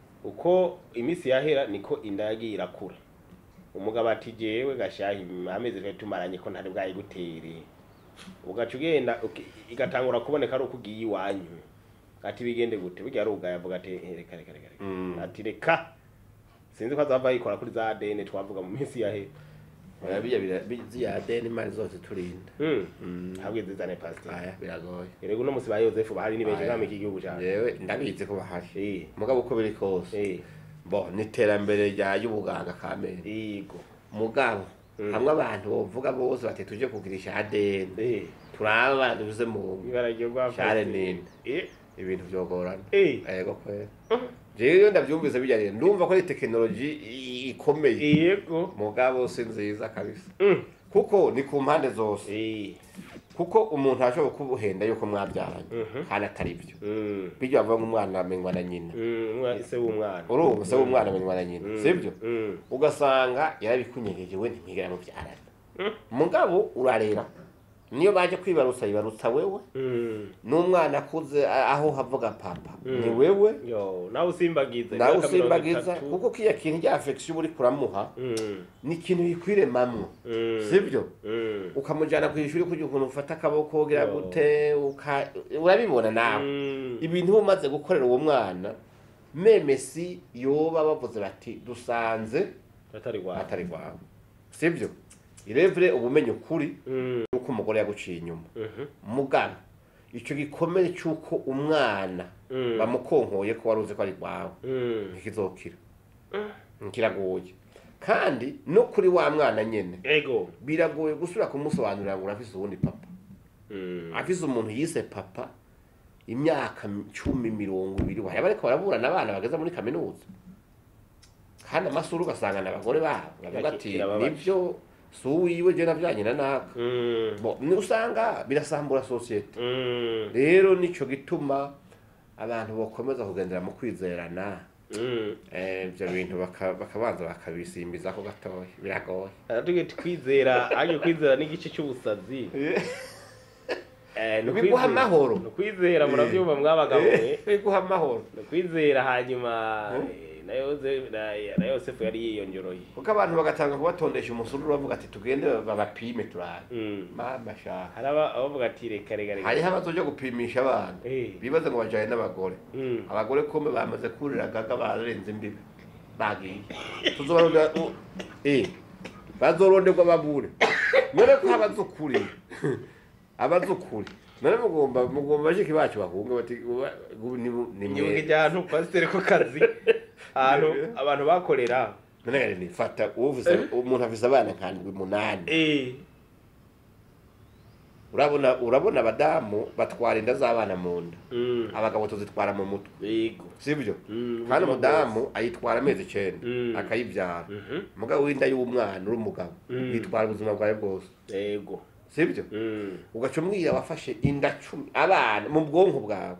uko iminsi yahera niko inda yagiye irakura umugabo ati jewe gashahi amezi twari tumaranye ko ntari bwayigutere ugaca ugenda uki- igatangura kuboneka ari uko ugiye iwanyu ati bigende gute burya ari ubwayo avuga ati "Eh, reka reka reka reka Mm. ati reka sinzi ko azava yikora kuri za dene twavuga mu minsi yahera Oya, biya bira- bi- ziya deni imana zose turinda Mm. Mm. habwe zizane pasiteri aya biragoye erego uno munsi ba yosefu bahari ni benshi Aya. nk'ami iki gihugu cyane yewe ndabizi ko bahari Eh, mugabo uko biri kose eh, bo ni iterambere rya y'ubuganga kamere yego mugabo Mm. hamwe abantu bovuga bose bati tuje kugirisha ADN eh turaba duze mu ibara ryo rwa share nini eh ibintu vyogorana eh yego kwera jewe iyo ndavyumvise bijya rero ndumva ko ari tekinoloji i- ikomeye yego mugabo si nziza kabisa Mm. kuko ni ku mpande zose eh kuko umuntu ashobora kubuhenda yuko mwabyaranye Mhm. kandi atari byo mm bijya bavuga nk'umwana amenywa na nyina mm umwa- se w'umwana urumva se w'umwana amenywa na nyina Mm. sibyo mm ugasanga yarabikunyegeye we ntimwigera mubyarana Mm. mugabo urarera niyo baje kwibarutsa yibarutsa wewe mm n'umwana akuze a- aho havuga papa Mm. ni wewe yo nawe usimbagize nawe imyaka mirongo usimbagiza itatu. kuko kiya kintu rya affection uri kuramuha mm ni ikintu yikwiremamwo mm sibyo mm ukamujyana ku ishuri kugira ukuntu ufata akaboko ugira Yo. gute uka- urabibona nawe mm ibintu uba umaze gukorera uwo mwana memesi yoba bavuze bati dusanze atari gwa atari rwawe sibyo irevure ubumenyi ukuri mm yuko umugore yaguciye inyuma mhm mugana icyo gikomere cy'uko umwana mm bamukonkoye ko wari uzi ko ari rwawe mm ntikizokira kiragoye kandi no kuri wa mwana nyine ego biragoye gusubira kumusobanurira ngo urafise uwundi papa mm afise umuntu yise papa imyaka cumi mirongo ibiri wahera bariko baraburana abana bageze muri kaminuza kandi amasura ugasanga ni abagore babo bavuga ati Kirababaje. nibyo si uwiwe je navyanye na naka mm Bo, ni usanga birasambura sosiyete mm rero nico gituma abantu bokomeza kugendera mu kwizerana mm eh, ivyo bintu baka- bakabanza bakabisimbizako gatoya biragoye aratuge kwizera aje kwizera n'igice cy'ubusazi eh ni biguha ukwizera- amahoro ni ukwizera murabyumva mwabagabo mwe biguha amahoro ni ukwizera hanyuma eh, na Yoze- na- na yosefu yari yiyongeroye kuko abantu bagatanga kubatondesha umusuru bavuga ati tugende babapime turabe Mm. mama shaka hari aba- abavuga ati reka reka reka hariho abazoja gupimisha abana Eh. bibaza ngo bajaye n'abagore Mm. abagore kumbe bamaze kurira gaga barenze imbibi bagiye tuzobarondera u- eh bazoronderwa babure none ko habaze ukuri abaze ukuri none mugomba mugomba bashiki bacu bahunga bati uba- ubu ni ni inyuga mwe ijyantu pasiteri ku kazi ahantu abantu bakorera none gari ni fata uvuze umuntu afise abana nkandwi munani eh urabona urabona abadamu batwara inda z'abana mu nda mm abagabo tuzitwara mu mutwe yego sibyo Mm, kandi ubuzima umudamu ayitwara amezi icenda Mm. akayibyara Mhm. umugabo w'inda y'umwana uri umugabo Mm. yitwara ubuzima bwawe bwose yego sibyo Mm. ugaca umwira wafashe inda cumi abana mu bwonko bwawe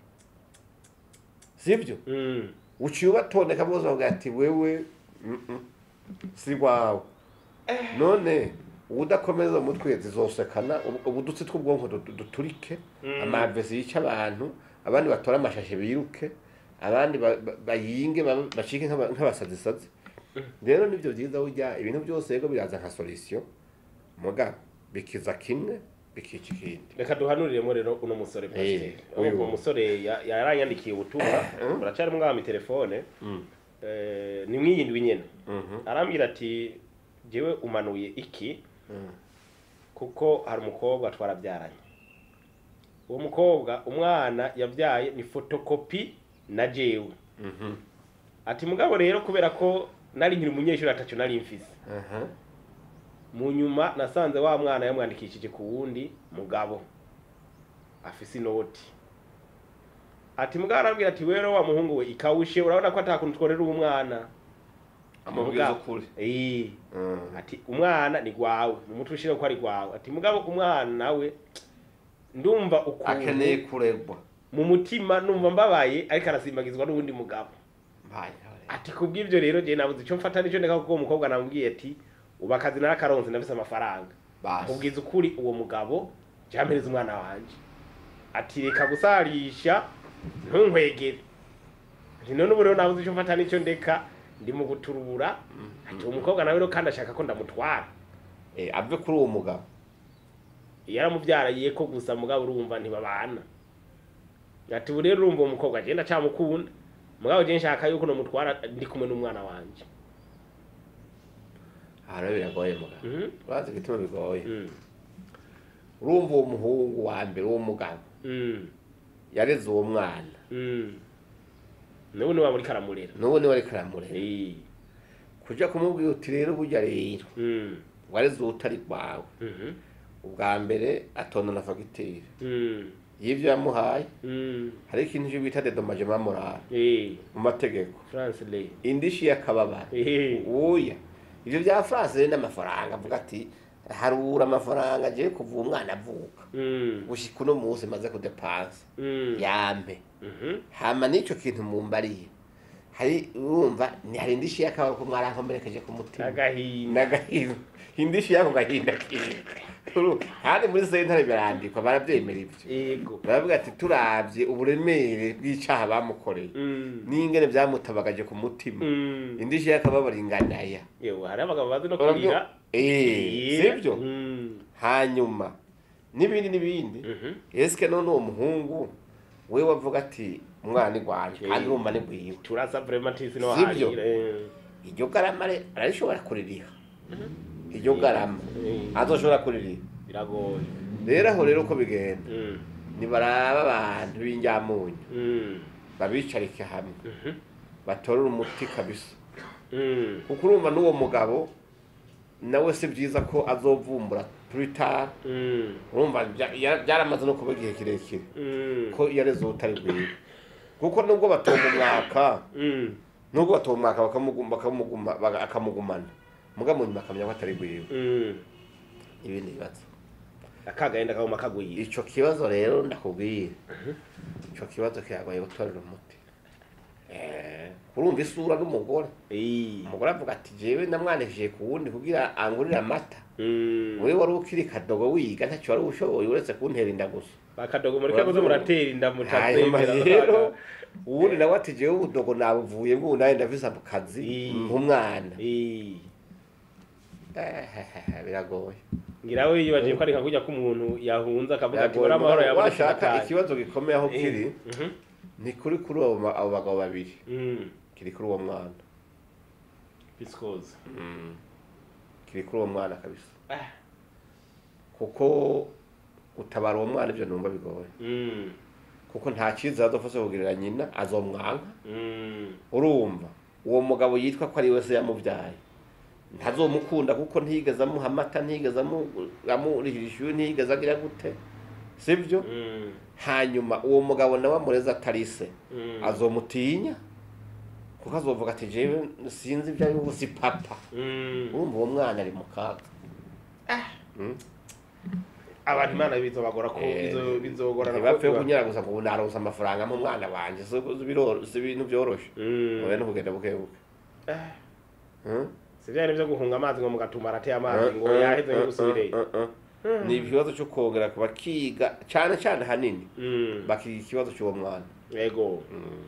sibyo Mm. uciye ubatondeka bose bavuga ati wewe mm, mm, si rwawe none ubudakomeza umutwe zizosekana ubu- ubudutsi tw'ubwonko du- du- duturike Mm. amavesi yica abantu abandi batore amashashe biruke abandi ba- ba- bayinge ba- bacike nk'aba- nk'abasazisazi rero nibyo byiza burya ibintu byose yego biraza nka solution muga bikiza kimwe bikica ikindi reka duhanuriremo rero uno musore pasiteri Eh, uyu. uwo musore ya- yaranyandikiye ubutumwa buracari mwami telefone Mm. eh, ni mwiyindwi nyene Mhm. arambwira ati jewe umanuye iki Mm. kuko hari umukobwa twarabyaranye uwo mukobwa umwana yabyaye ni fotokopi na jewe Mhm. ati mugabo rero kubera ko nari nkiri umunyeshuri atacyo nari mfise Aha. mu nyuma nasanze wa mwana yamwandikishije ku wundi mugabo afise inoti ati mugabo arambwira ati rero wa muhungu we ikawushe urabona ko atakuntu tworera uwo mwana amubwiza Mugabo- ukuri Eh, Mm. ati umwana ni gwawe mu mutwe ushire ko ari gwawe ati mugabo umwana nawe ndumva akeneye ukuntu kuregwa mu mutima numva mbabaye ariko arasimbagizwa n'uwundi mugabo Mbaye. ati kubw'ibyo rero je nabuze icyo mfata nicyo ndeka kuko uwo mukobwa namubwiye ati ubu akazi narakaronse ndafise amafaranga Basi. mubwiza ukuri uwo mugabo jampereza umwana wanje ati reka gusarisha ntunkwegere ati none ubu rero nabuze icyo mfata nicyo ndeka ndi mu guturura ati uwo mukobwa nawe rero kandi ashaka ko ndamutwara Eh, ave kuri uwo mugabo yaramubyaraye ko gusa mugabo urumva ntibabana ati ubu rero urumva uwo mukobwa agenda acamukunda mugabo je nshaka yuko nomutwara ndi kumwe n'umwana wanje aha rero biragoye mugabo Mhm. urazi igituma bigoye Mm. urumva uwo muhungu wa mbere w'uwo mugabo Mm. yareze uwo mwana Mm. n'ubu niwe muri karamurera n'ubu niwe ariko aramurera Eh. kuja kumubwira uti rero burya rero Mm. wareze utari rwawe Mhm. ubwa mbere atonda na fagitire Mm. y'ibyo yamuhaye Mm. hari ikintu cyo bita dedomagement moral Eh, mu mategeko France Lay. indishi y'akababaro Eh. oya ibyo bya france rero n'amafaranga avuga ati harura amafaranga agiye kuva umwana avuka Mm. gushika uno munsi maze kudepansa Mm. yampe Mhm. hama n'icyo kintu mumbariye hari urumva ni hari indishi y'akababaro ko mwarankomerekeje ku mutima Agahinda. n'agahinda indishi y'ako gahinda kiwe kandi muri sentare birandikwa barabyemera ibyo Yego. baravuga ati turabye uburemere bw'icyaha bamukoreye Mm. n'ingene byamutabagaje ku mutima Mm. indishi y'akababaro inganaya Yewe hari abagabo bazi no Urabyo- kurira. Eh, sibyo Mm. hanyuma n'ibindi n'ibindi Mhm. esike none uwo muhungu we wavuga ati umwana igwanje kandi Eh. urumva ni bwiwe Turasa vraiment tisi no Sibyo? harira. Eh. iryo garama re- ararishobora kuririha iryo garama Eh. azoshobora kuririha Biragoye. rero aho rero uko bigenda Mm. nibaraba abantu b'injyamunyu Mm. babicarike hamwe Mhm. batorere umuti kabisa Mm. kuko urumva n'uwo mugabo nawe si byiza ko azovumbura twitter Mm. urumva bya- ya- byaramaze no kuba igihe kirekire Mm. ko yareze ubutari bwiwe kuko nubwo batonga umwaka Mm. nubwo batonga umwaka bakamuguma bakamuguma baga- akamugumana muga mu nyuma akamenya ko atari bwiwe Mm. ibindi bibazo Akagahinda kaguma kagwiye. ico kibazo rero ndakubwiye ico kibazo kiragoye gutorera umuti Eh, urumva isura n'umugore Eh. umugore avuga ati jewe namwanishije ku wundi kugira angurire amata Mm. wowe wari ukiri kadogo wiga ntacyo wari ushoboye uretse kuntera inda gusa bakadogo muri kabuze muratera inda hanyuma mutazemera rero ubundi nawe ati jewe ubudogo nabuvuye ngo nawe ndafise ako kazi Eh. nk'umwana Eh. Eh, biragoye ngira we yibaje ko ari nka kujya k'umuntu yahunze akavuga ati Biragoye. bora amahoro Mugabo yabonetse washaka nataye." ikibazo gikomeye aho kiri Mhm. ni kuri kuri abo ba- abo bagabo babiri Mm. kiri kuri uwo mwana Viscose. kiri kuri uwo mwana kabisa Ah. kuko gutabara uwo mwana ibyo numva bigoye Mm. kuko nta cyiza azofasha kugirira nyina azomwanka Mm. urumva uwo mugabo yitwa ko ari we se yamubyaye ntazomukunda kuko ntiyigeze amuha amata ntiyigeze amu- amurihira ishuri ntiyigeze agira gute sibyo Mm. hanyuma uwo mugabo nawe amureze atari se Mm. azomutinya kuko azovuga ati jewe sinzi ibyo ari buzi papa Mm. urumva uwo mwana ari mu kaga abantu imana bizobagora ko Eh, bizo- bizogorana ntibapfe ko- kunyara gusa ngo ubu naronse amafaranga mu mwana wanje si biro- si ibintu byoroshe Mm. oya no kugenda buke buke Ah. Hmm? si bya byo guhunga amazi ngo mugatuma arateye amazi ngo Uh, uh, yaheze uh, ngo gusubireyo uh, uh, uh. ni ikibazo cyo kongera bakiga cyane cyane hanini Mm. bakiga ikibazo cy'uwo mwana ego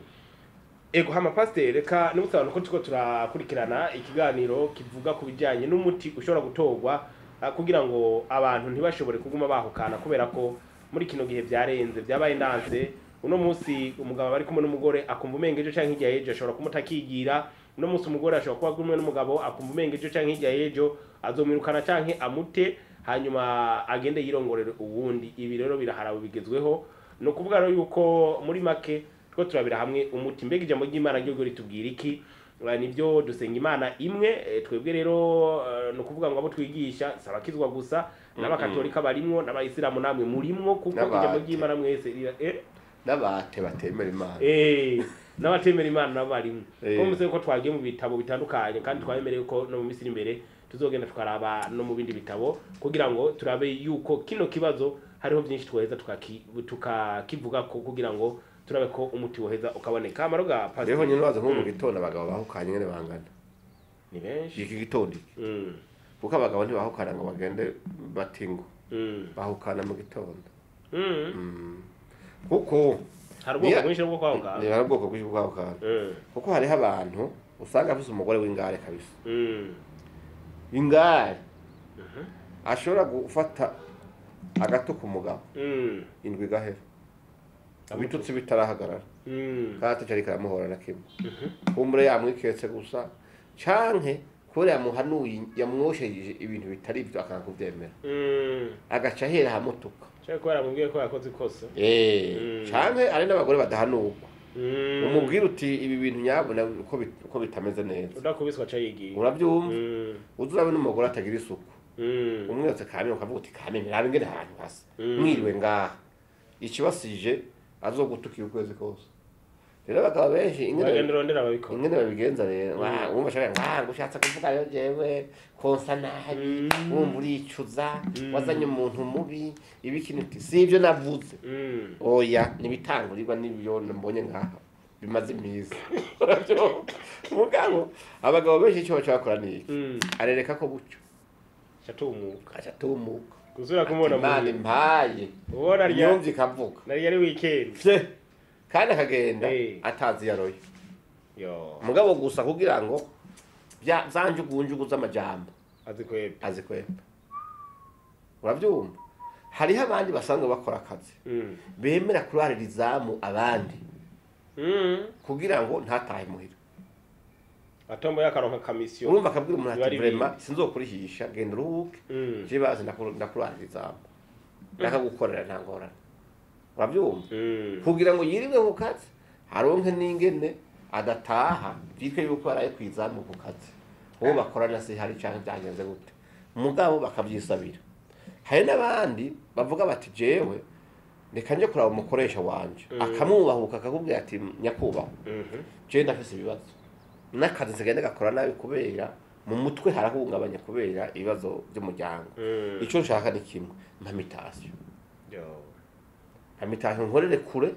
ego hama pasiteri reka nibutse abantu ko turiko turakurikirana ikiganiro kivuga ku bijyanye n'umuti ushobora gutorwa ah, kugira ngo abantu ntibashobore kuguma bahukana kubera ko muri kino gihe byarenze byabaye ndanse uno munsi umugabo bari kumwe n'umugore akumva umenga ejo canke hirya y'ejo ashobora kumuta akigira uno munsi umugore ashobora kuba ari kumwe n'umugabo akumva umenga ejo canke hirya y'ejo azomwirukana canke amute hanyuma agende yirongorere uwundi ibi rero biraharawe bigezweho ni ukuvuga rero yuko muri make two turabira hamwe umuti mbega ijambo ry'imana ryo ritubwira iki Eh, nibyo dusenga imana imwe eh, twebwe rero eh, ni ukuvuga ngo abo twigisha si abakizwa gusa n'abakatolika barimwo n'abayisilamu namwe murimwo kuko N'abate. ijambo ry'imana mwese rira eh, n'abate batemera imana eh, n'abatemera imana nabo barimwo Eh. ko muzi ko twagiye mu bitabo bitandukanye kandi twabemereye ko no mu minsi iri imbere tuzogenda tukaraba no mu bindi bitabo kugira ngo turabe yuko kino kibazo hariho byinshi twaheza tukaki- tukakivuga ko kugira ngo turabe ko umuti woheza ukaboneka amaro ga rero pasiteri nyine waza nko mu gitondo abagabo bahukanye nyine bangana ni benshi iki gitondo iki Mm, kuko abagabo ntibahukana ngo bagende batingo mm, bahukana mu gitondo mm. Mm. kuko hari ubwoko Niya- bwinshi bwo kwahuka ni hari ubwoko bwinshi bwo kwahukana Mm, kuko hariho abantu usanga afise umugore w'ingare kabisa mm, ingare Mhm. ashobora gufata agato ku mugabo mm, indwi igahera ibitutsi bitarahagarara mm, kandi atacari karamuhora na kimwe mhm, kumbure yamwiketse gusa canke kubera yamuhanuye yamwosheje ibintu bitari byo akanga kuvyemera mm. agaca ahera ahamutuka Cyari kubera mubwiye ko yakoze ikosa Eh, Mm. canke ari n'abagore badahanurwa Mm. umubwira uti ibi bintu nyabona uko bit- uko bitameze neza udakubiswa aca yigiye urabyumva Mm, uzi urabe n'umugore atagira isuku Mm. umwe yose kamene ukavuga uti kamene nabe ngene ahantu hasa Mm. mwiriwe ngaha ikibasije azogutukira ukwezi kose rero abagabo benshi ingene bagenda urondera ababikora ingene babigenza rero wa- wumva ashaka nga ngo ushatse kuvuga rero jewe konsa nabi Mm. wumva uricuza Mm. wazanye umuntu mubi ibikini uti si ibyo navuze Mm. oya nibitangurirwa n'ibyo mbonye ngaha bimaze iminsi Uravyumva? mugabo abagabo benshi icyo baca bakora ni iki Mm. arereka ko bucyo Shatumuka. aca atumuka Gusubira kumubona imana mu impaye ubona rya yumva ikavuga nari yari weekend. Vye. kandi akagenda Eh. atazi yaroye Yo. mugabo gusa kugira ngo bya za njugunjugu z'amajambo Azi kwebe. azikwemba urabyumva hariho abandi basanzwe bakora akazi Mm. bemera kurarira izamu abandi Mm. kugira ngo ntatahe muhira Atombo yakaronka kamisiyo. urumva akabwira umuntu ati Biba ari vrema sinzokurihisha genda uruhuke Mm. je bazi ndakuru- ndakurarira izamu ndakagukorera nta ngorane urabyumva Mm. kugira ngo yirirwe ku kazi aronke n'ingene adataha byitwe yuko yaraye ku izamu ku kazi uwo bakorana si hari cyangwa byagenze gute mugabo bakabyisabira hari n'abandi bavuga bati jewe reka nje kuraba umukoresha wanje Mm. akamwubahuka akakubwira ati nyakubahwa Mhm. jewe ndafise ibibazo n'akazi nsigende gakora nabi kubera mu mutwe harahungabanya kubera ibibazo by'umuryango Mm. icyo nshaka ni kimwe mpamitasiyo Yo. amitashyo nkorere kure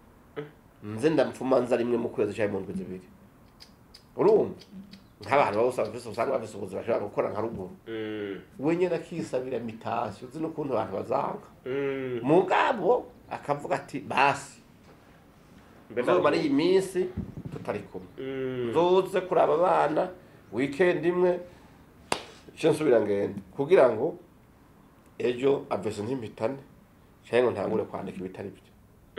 nze ndamfuma nza rimwe mu kwezi cyangwa mu ndwi zibiri urumva nk'abantu bose bafise usanga bafise ubuzima bashobora gukora nka ruguru Mm. we nyene akisabira mitashyo uzi n'ukuntu abantu bazanga Mm. mugabo akavuga ati basi Mbega nzomara iyi minsi tutari kumwe Mm. nzoze kuraba abana weekend imwe icyo nsubira ngende kugira ngo ejo avese ntimpitane cyangwa ngo ntangure kwandika ibitari byo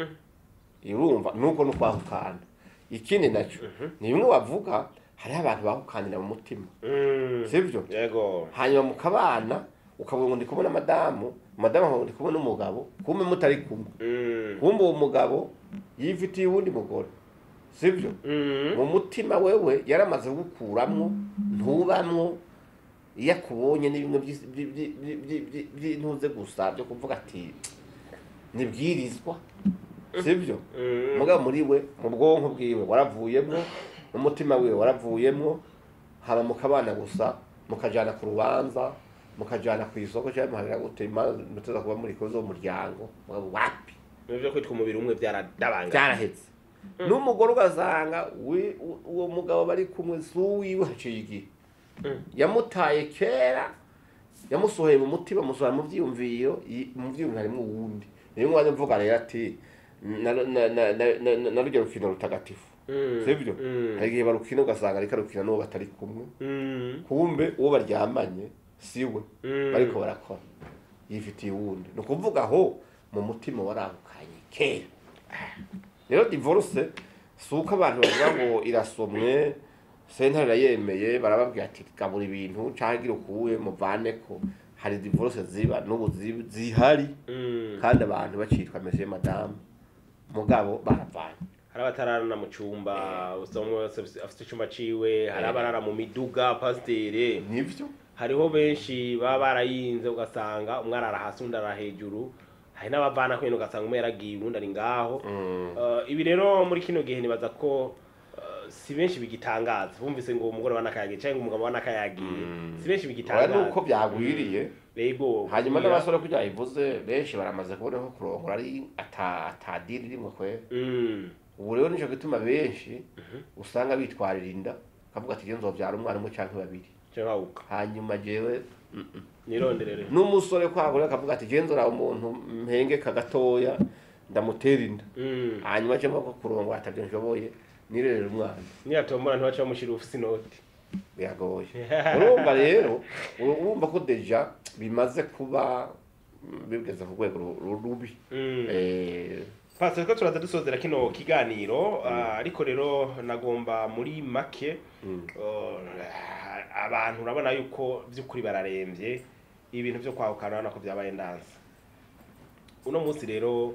urumva nuko no kwahukana ikindi nacyo ni bimwe bavuga hariho abantu bahukanira mu mutima Mm. sibyo Yego. hanyuma mukabana ukavuga ngo ndi kumwe na madamu madamu akavuga ngo ndi kumwe n'umugabo kumbe mutari kumwe Mm. kumbe uwo mugabo yifitiye uwundi mugore sibyo Mm. mu mutima wewe yaramaze gukuramwo ntubamwo iyo akubonye ni bimwe by'isi- by- by- by- by- by- by'intuze gusa byo kuvuga ati nibwirizwa sibyo Mm. mugabo muri we mu bwonko bwiwe waravuyemwo n'umutima wiwe waravuyemwo haba mukabana gusa mukajana ku rubanza mukajana ku isoko cyangwa muharira gute imanza muteza kuba muri kozo umuryango mugabo wapi Nivyo kwitwa umubiri umwe byaradabanga. byarahetse n'umugore ugasanga wi- u- uwo mugabo bari kumwe si uwiwe haciye igihe Mm. yamutaye kera yamusohoye mu mutima amusohora mu byiyumviro yi- mu byiyumviro harimo uwundi niyo mwanya mvuga rero ati na- na- na- na- na- na- na rujya rukino rutagatifu Mm. sibyo Mm. hari igihe barukina ugasanga ariko arukina n'uwo batari kumwe Mm. kumbe uwo baryamanye si we Mm. bariko barakora yifitiye uwundi ni ukuvuga aho mu mutima warahukanye kera rero divorce si uko abantu bavuga ngo irasomwe sentare irayemeye barababwira ati gabura ibintu cyangwa gira ukuwe muvaneko hari divorce ziba n'ubu zi- zihari Mm. kandi abantu bacitwa mese madamu mugabo baravanye hari abatararana mu cyumba usanga umwe wese afise- afite icyumba ciwe hari abarara mu miduga pasiteri nibyo hariho benshi baba barayinze ugasanga umwe arara hasi undi arara hejuru hari n'abavana kwene ugasanga umwe yaragiye uwundi ari ngaho Eh, ibi rero muri kino gihe nibaza ko eh, si benshi bigitangaza bumvise ngo umugore wanakayagiye cyangwa umugabo wanakayagiye si benshi oya bigitangaza nuko byagwiriye yego hanyuma kugira- n'abasore kugira bivuze benshi baramaze kubona ko kurongora ari ata atadiri rimwe kwe Mm. ubu rero nico gituma benshi usanga bitwarira inda kavuga ati genzo byara umwana umwe canke babiri cyangwa uka hanyuma jewe nironderere n'umusore kwagura akavuga ati genzo ra umuntu mpengeka gatoya ndamutera inda Mm. hanyuma cyangwa ko kurongora atavyo nshoboye nirerera umwana niyatombora ntibaca bamushyira ufise inoti biragoye urumva rero uru- urumva ko deja bimaze kuba mm, bigeze ku rwego ru- ru- rubi Mm. Eh, Pastor ko turaza dusozera kino kiganiro ah, ariko rero nagomba muri make mm. uh, abantu urabona yuko by'ukuri bararembye ibintu byo kwahukana urabona ko byabaye ndanza uno munsi rero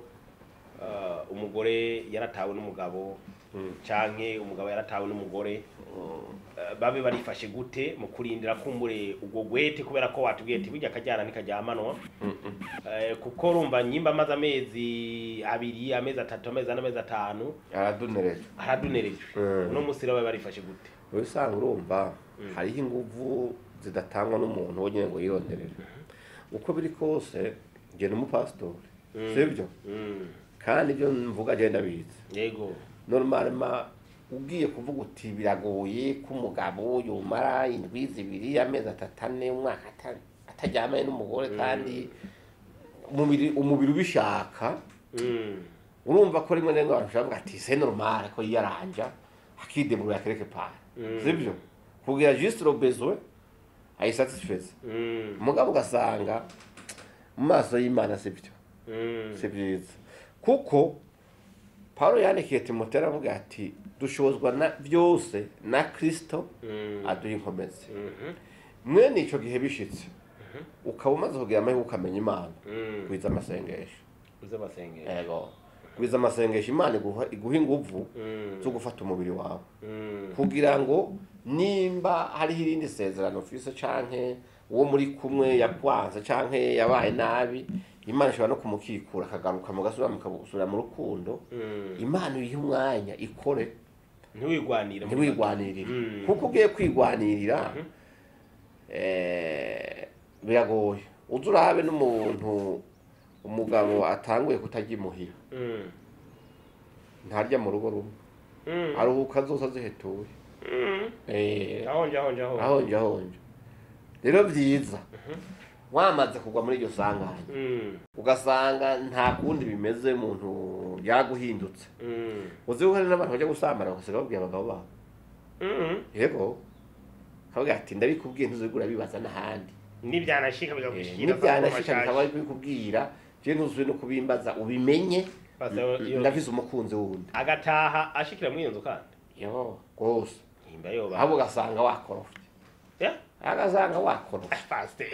uh, umugore yaratawe n'umugabo Mm. canke umugabo yaratawe n'umugore Mm. Uh, babe barifashe gute mu kurindira kumbure ubwo gwete kubera ko watubwiye ati burya akajyana ntikajyamanwa Eh, kuko urumva nyimba amaze amezi abiri amezi atatu amezi ane amezi atanu aradunereje aradunerejwe Mm. uno munsi rero babe barifashe gute usanga urumva hariho inguvu zidatangwa n'umuntu wenyine ngo yironderere uko biri kose ngenda umupasitori sibyo Mm. kandi ibyo mvuga agenda abizi yego normalement ugiye kuvuga uti biragoye ko umugabo yumara indwi zibiri amezi atatu ane umwaka ata- ataryamanye n'umugore kandi umubiri umubiri ubishaka Mm. urumva ko rimwe na rimwe abantu bashobora kuvuga ati c'est normal ko yiyaranja akideburira quelque part Mm. sibyo kugira juste le besoin ayisatisfaise Mm. umugabo ugasanga mu maso y'imana sibyo Mm. si byiza kuko Paulo yandikiye Timoteyo aravuga ati dushozwa na byose na Kristo Mm. aduha inkomezi Mhm. mwene icyo gihe bishitse ukaba umaze kugira amahirwe ukamenya imana Mm. gwiza amasengesho uze basengera yego gwiza amasengesho imana iguha iguha inguvu Mm. zo gufata umubiri wawe Mm. kugira ngo nimba hariho irindi sezerano ufise canke uwo muri kumwe yakwanze canke yabaye nabi imana ishobora no kumukikura akagaruka mugasubira mukasubira mu rukundo Mm. imana uyihe umwanya ikore ntiwigwanire mu ntiwigwanirire Mm. kuko ugiye kwigwanirira eh, biragoye uza urabe n'umuntu umugabo atanguye kutajya imuhira Mm. ntarya mu rugo rumwe Mm. aruhuka zose azihetuye Mm. Eh, ahonje ahonje ahonje ahonje ahonje rero byiza wamaze kugwa muri iryo sanganya Mm. ugasanga nta kundi bimeze umuntu yaguhindutse Mm. uzi ko hari n'abantu bajya gusambana bagasiga babwiye abagabo babo Mm. yego kavuga ati ndabikubwiye ntuzigura bibaza n'ahandi nibyanashika Eh, bigagushikira nibyanashika bikaba ari kubikubwira je ntuzuye no kubimbaza ubimenye Pastor, iyo- ndavize umukunzi wundi agataha ashikira muri iyo nzu kandi yo rwose himba yoba ahubwo ugasanga wakorofye Yeah? agasanga wakorofye Pastor.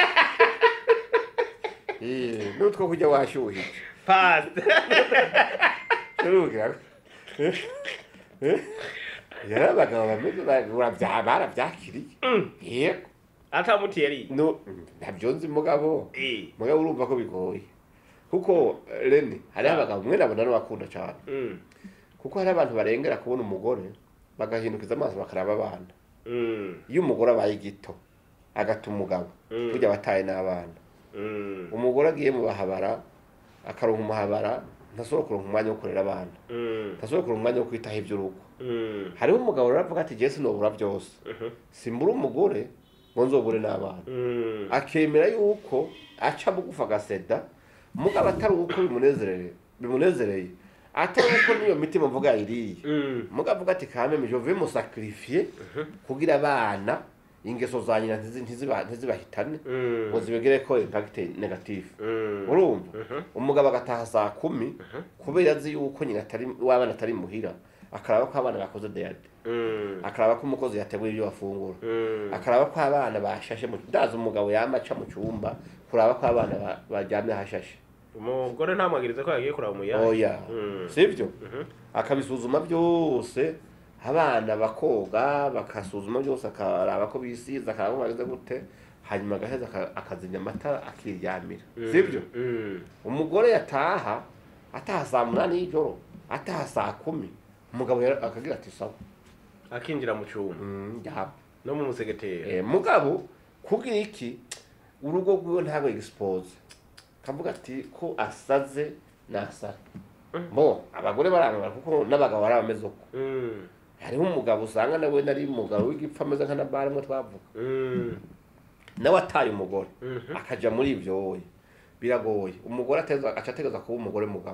Eh, n'utwo kujya washyuhije Pastor. Urubwira yari abagabo bameze barabya- barabyakiriye yego atamutiye ari no ntabyo nzi mugabo Eh. mugabo urumva ko bigoye kuko eh, rene hariho abagabo umwe nabona n'abakunda cyane Mm. kuko hari abantu barengera kubona umugore bagahindukiza amaso bakaraba abana Mm. iyo umugore abaye gito agata umugabo Mm. burya abataye n'abana Mm. umugore agiye mu bahabara akaronka umuhabara ntasobora kuronka umwanya wo kurera abana Mm. ntasobora kuronka umwanya wo kwitaho iby'urugo Mm. hariho umugabo rero avuga ati jesi nobura byose Mhm. simbura umugore ngo nzobure n'abana Mm. akemera yuko aca bugufa agaseda mugabo atari uko bimunezereye bimunezereye atari uko niyo mitima mvuga yiriye Mm. mugabo avuga ati kameme je vais musakrifier kugira abana ingeso za nyina ntizi- ntiziba- ntizibahitane Mm. ngo zibegere ko impact negative Mm. urumva Mhm. umugabo agataha saa kumi kubera azi yuko nyina atari w'abana atari muhira akaraba ko abana bakoze deyade Mm. akaraba ko umukozi yateguye ibyo bafungura Mm. akaraba ko abana bashashe mu ndazi umugabo yamaca mu cyumba kuraba ko abana ba- baryamye hashashe umugore ntamwagiriza ko yagiye kuraba umuyaga oya Mm. sibyo Mhm. akabisuzuma byose abana bakoga bakasuzuma byose akaraba ko bisize akaraba ko bageze gute hanyuma agaheza aka- akazimya amatara akiryamira Mm. sibyo Mm. umugore yataha ataha saa munani y'ijoro ataha saa kumi umugabo yara- akagira ati sawa akinjira mu cyumba Mm, yaba no mu musegetera Eh, mugabo kugira iki urugo rwiwe ntabwo expose kavuga ati ko asaze nasara bo abagore barangara kuko n'abagabo bari bameze uko Mm. hariho umugabo usanga nawe nari umugabo w'igipfa ameze nka nabari mwe twavuga Mm. nawe ataye umugore Mhm. akaja muri ibyo wowe biragoye umugore ateza aca ategereza kuba umugore mugabo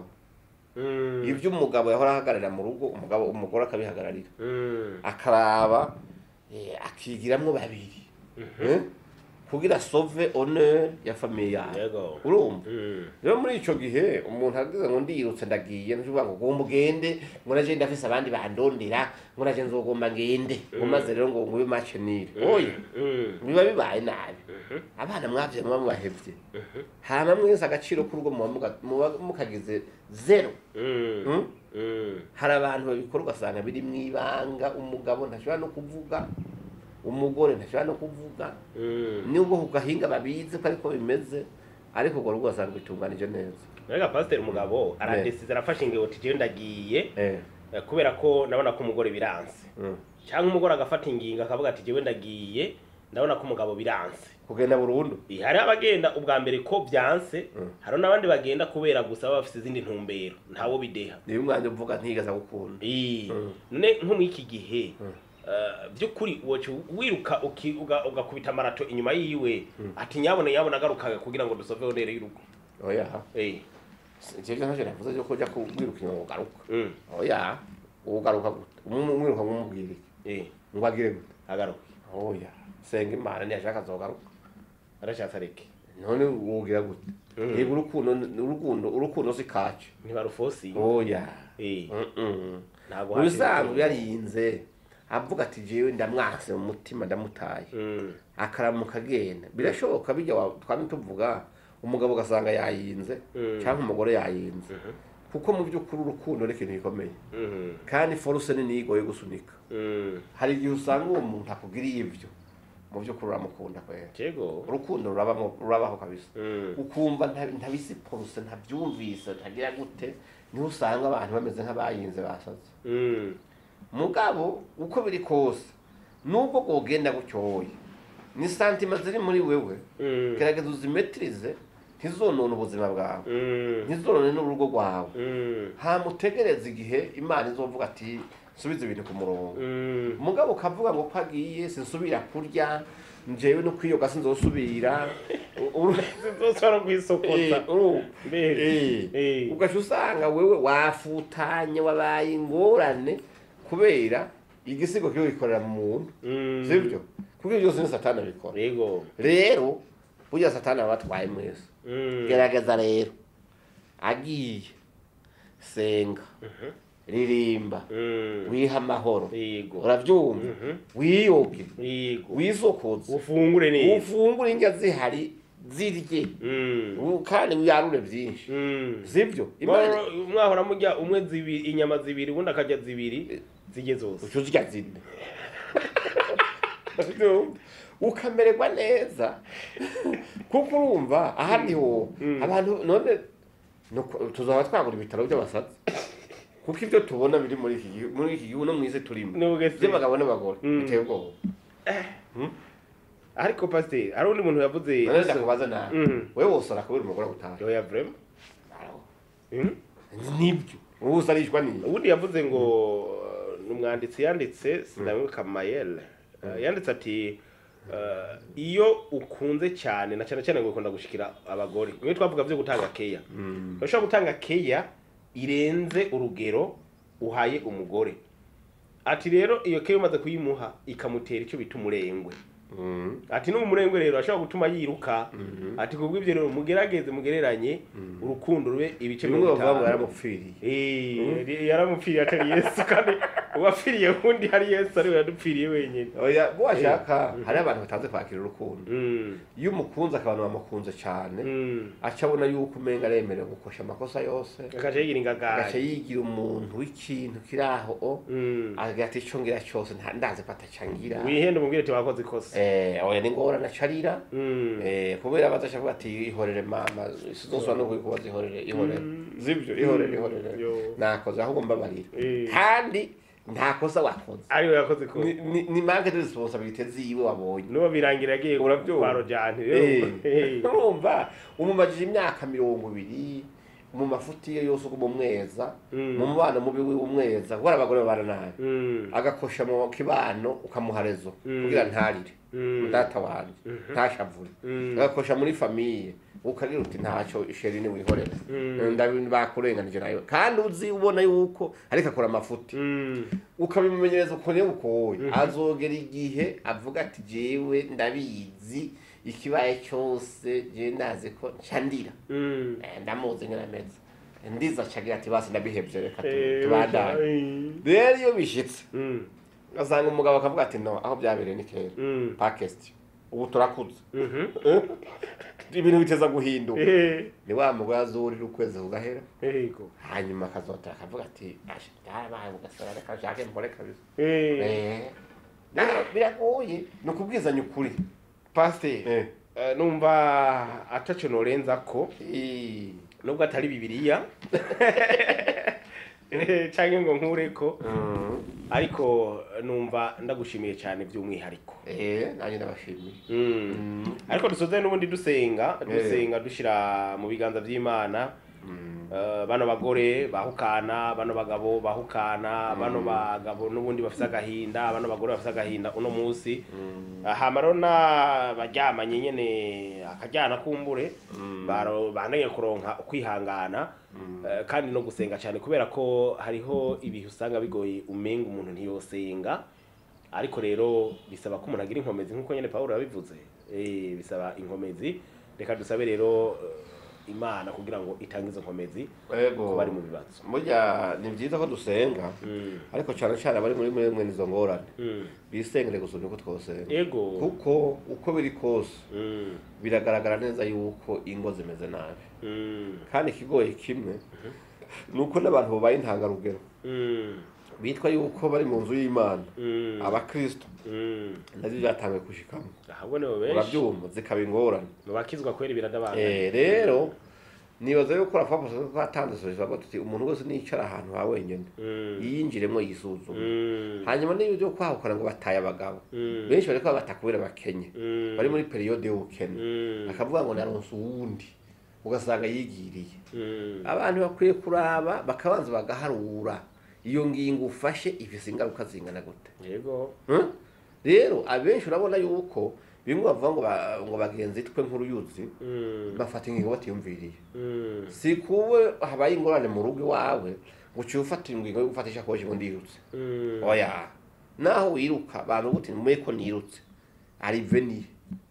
Mm. ibyo umugabo yahora ahagararira mu rugo umugabo umugore akabihagararira Mm. akaraba eh, akigiramwo babiri Eh? kugira sove honneur ya famiye yawe yego urumva Mm. rero muri ico gihe umuntu agize ngo ndirutse ndagiye ntuvuga ngo gomba ugende ngo naje ndafise abandi bandondera ngo naje nzogomba ngende ngo maze rero ngo ngube match nire oya Mm. biba bibaye nabi abana mwavye muba mubahevye hama mwese agaciro k'urugo muba muga- muba mukagize zero Mm. Mm? Mm. hari abantu babikora ugasanga biri mwibanga umugabo ntashobora no kuvuga umugore ntashobora no kuvuga Mm. nubwo ku gahinga babizi ko ariko bimeze ariko urwo rugo ugasanga bitunganije neza Mbega pasiteri umugabo aradesize arafashe ingingo ati jewe ndagiye eh eh, kubera ko ndabona ko umugore biranse mm. cyangwa umugore agafata ingingo akavuga ati jewe ndagiye ndabona ko umugabo biranse kugenda burundu Eh, hari abagenda ubwa mbere ko byanse Mm. hari n'abandi bagenda kubera gusa baba bafite izindi ntumbero ntawo bideha niyo umwanya uvuga ntigaza gukunda Eh, Mm. none nko muri iki gihe Mm. eh, by'ukuri woca wiruka uki- uga- ugakubita marato inyuma yiwe Mm. ati nyabone nyabone agarukaga kugira ngo dusoveho nere y'urugo oya Eh, ivyo ntacyo navuze cyo kujya kwiruka inyuma ugaruka mm, oya ugaruka gute umwiruka nk'umubwira iki eh, ngo agire gute agaruka oya senga imana ntiyashaka azogaruka arashatse areke none wogira gute Mm. yego urukundo urukundo urukundo si kacu ntibarufosi oya Eh, Mm-mm. ntabwo mu bisanzwe hasi- yarinze avuga ati jewe ndamwase mu mutima ndamutaye Mm, akaramuka agenda birashoboka bijya wa- twame tuvuga umugabo ugasanga yayinze Mm. cyangwa umugore yayinze Mhm. kuko mu by'ukuri urukundo ni ikintu gikomeye mhm, kandi foruse ni niyo igoye gusunika mm. hari igihe usanga uwo muntu akugiriye ibyo mu by'ukuri uramukunda kwera Jego. urukundo rurabamo rurabaho kabisa Mm, ukumva nta- ntabizi poruse ntabyumvise ntagira gute niho usanga abantu bameze nk'abayinze basaze mm, mugabo uko biri kose nubwo bwogenda gutyoye ni santima ziri muri wewe mm, gerageza uzimetirize ntizonone ubuzima bwawe mm, ntizonone n'urugo rwawe mm, hamutegereza igihe imana izovuga ati subiza ibintu ku murongo mm. mugabo ukavuga ngo ko agiye sinsubira kurya njyewe no kwiyoga sinzosubira Uru- Sinzosubira kwisokota. Eh, uru- Mbere. Eh, Eh. ugaca usanga wewe wafutanye wabaye ingorane kubera igisigo kiyo gikorera mu muntu Mm. sibyo kuko ibyo byose ni satani abikora Yego. rero burya satani aba abatwaye mwese Mm. gerageza rero agiye senga Mhm. ririmba Mm. wiha amahoro Yego. urabyumva Mhm. wiyoge Yego. wisokoze Ufungure neza. ufungure indya zihari zirye Mm. u- kandi wiyarure byinshi Mm. sibyo imana Mwahora- mwahora murya umwe zibiri inyama zibiri ubundi akarya zibiri zirye zose uca uzirya zine ukamererwa neza kuko urumva ahandi ho Mm. abantu none nuko- tuzaba twagura ibitaro by'abasazi kuko ibyo tubona biri muri iki gihugu muri iki gihugu no mu isi turimo Nubwo se- by'abagabo n'abagore Mm. biteye ubwoba ariko pasiteri hari undi muntu yavuze none ndakubaza nawe Mhm. wowe wose urakubera umugore gutaha yoya vrema Mm. nibyo wowe usarishwa n'iyi ubundi yavuze ngo uh, ni umwanditsi yanditse sinawibuka mayel Uh, yanditse ati uh, iyo ukunze cyane na cyane cyane ngo ukunda gushikira abagore niyo twavuga byo gutanga keya urashobora gutanga keya irenze urugero uhaye umugore ati rero iyo keya umaze kuyimuha ikamutera icyo bita umurengwe ati n'ubu umurengwe rero ashobora gutuma yiruka ati kubw'ibyo rero mugerageze mugereranye urukundo rube ibice bimwe mirongo bavuga ngo itanu yaramupfiriye Eh, yaramupfiriye atari yesu kandi uwapfiriye wundi hari yesu ariwe yadupfiriye wenyine oya bo washaka hari abantu batazi kwakira urukundo Mm, iyo umukunze abantu bamukunze cyane mm. aca abona yuko umenga aremerewe gukosha amakosa yose agaca yigira agaca ingagari yigira umuntu w'ikintu kiri aho o Mm. agira ati icyo ngira cyose nta ndazi ko atacangira wihende umubwire ati wakoze ikosa eh oya ni ngorane acarira Mm. eh kubera bazaca avuga ati ihorere mama sizoswa no kukubaza ihorere ihorere zibyo ihorere ihorere Yo. nakoze ahubwo mbabarira Eh. kandi nta kosa wakoze ariwe yakoze ikosa ni ni- ni manque de responsabilité ziwe wabonye n'uwo birangira yagiye Urabyumva? kwa rojani Eh, urumva umumajije imyaka mirongo ibiri mu mafuti ye yose uko umweza Mm. mu mubano mubi w'umweza kuko hari abagore babana nabi agakosha mu kibano ukamuha rezo Mm. kugira ntarire Mm. data wanje ntashavure Mm. agakosha muri famiye ukagira uti ntacyo isheri ni wihorera Mm. ndabi bakurenganije nayo kandi uzi ubona yuko ariko akora amafuti ukabimumenyereza ukuntu iyo bukoye azogera igihe avuga ati jewe ndabizi ikibaye cyose jewe ndazi ko ncandira Eh, ndamuzi ngene ameze ndiza acagira ati basi ndabihevye reka tu- tubandanye rero iyo bishitse ugasanga umugabo akavuga ati no aho byabereye ni kera pakesti ubu turakuze ibintu biteza guhinduka ni wa mugore azurira ukwezi kugahera hanyuma akazotera akavuga ati "Asha, byarabaye ugasanga reka nshake mbore kabisa Eh, Rero biragoye ni ukubwizanya ukuri pasiteri Eh. eh, numva ataco norenza ko Eh. nubwo atari bibiliya canke ngo nkureko Mm. ariko numva ndagushimiye cyane by'umwihariko Eh, nanjye ndabashimiye Mm. Mm. ariko dusoze n'ubundi dusenga Eh. dusenga dushira mu biganza vy'imana Mm. Eh, bano bagore bahukana bano bagabo bahukana bano bagabo n'ubundi bafise agahinda bano bagore bafise agahinda uno munsi Mm. hama rero n'abaryamanye nyene akajyana kumbure Mm. baro- bandanye kuronka ukwihangana eh, kandi no gusenga cyane kubera ko hariho ibihe usanga bigoye umenga umuntu ntiyosenga ariko rero bisaba ko umuntu agira inkomezi nk'uko nyene pawulo yabivuze Eh, bisaba inkomezi reka dusabe rero eh, imana kugira ngo itange izo nkomezi Ego. ku bari mu bibazo burya ni byiza ko dusenga Mm, ariko cyane cyane abari muri mwe mwene izo ngorane mm. bisengere gusumba uko twosenga ego kuko uko biri kose Mm, biragaragara neza yuko ingo zimeze nabi mm, kandi ikigoye kimwe ni uko n'abantu babaye intangarugero mm, bitwa yuko bari mu nzu y'imana mm, abakristo mm. nabyo byatangiye gushikamo ahubwo nibo benshi urabyumva zikaba ingorane mu bakizwa kwera biradabanga Eh, rero nibaza yuko rafapo ko atanze solution tuti umuntu wese nicara ahantu ha wenyine Mm, yiyinjiremo yisuzume mm, hanyuma n'iyo byo kwahukana ngo bataye abagabo mm, benshi bariko batakubera bakenye mm, bari muri periyode y'ubukene mm, akavuga ngo naronse uwundi ugasanga yigiriye mm, abantu bakwiye kuraba bakabanza bagaharura iyo ngingo ufashe ifise ingaruka zingana gute yego Hmm? rero abenshi urabona yuko bimwe bavuga ngo ba- ngo bagenzi twe nk'uruyuzi Mm, bafata ingingo batiyumviriye mm, si kuwe habaye ingorane mu rugo iwawe ngo uciye ufata ingingo yo gufata ishakoshi ngo ndirutse mm, oya naho wiruka bantu gute mumenye ko nirutse ari veni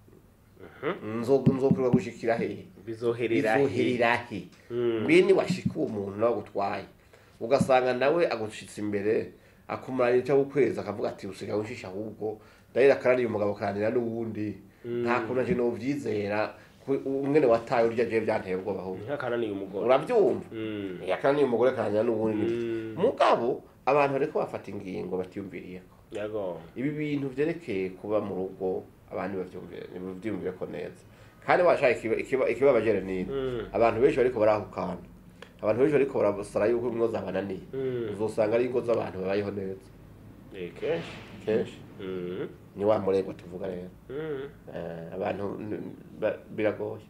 nzokurwa gushikira hehe bizoherera he? izoherera he Mm, mbe niwashika uwo muntu nawe agutwaye ugasanga nawe agushitse imbere akumarana icyo ukwezi akavuga ati usigaye unshisha ahubwo ndahera akaraniye umugabo akaranira n'uwundi nta kuntu nje novyizera ku- umwene wataye urya je byanteye ubwoba ahubwo ntihakananiye umugore urabyumva Mm, yakaraniye umugore akaranira n'uwundi Mm. mugabo abantu bariko bafata ingingo batiyumviriyeko yego ibi bintu vyerekeye kuba mu rugo abantu bavyumvire nibavyumvire ko neza kandi washaka ikiba- ikiba- ikibabajere nini Mm, abantu benshi bariko barahukana abantu benshi bariko barasara yuko ingo zabananiye mm, uzosanga ari ingo z'abantu babayeho neza eh, kenshi kenshi Mm, ni wa murego tuvuga rero mm. Eh, abantu n- ba- biragoye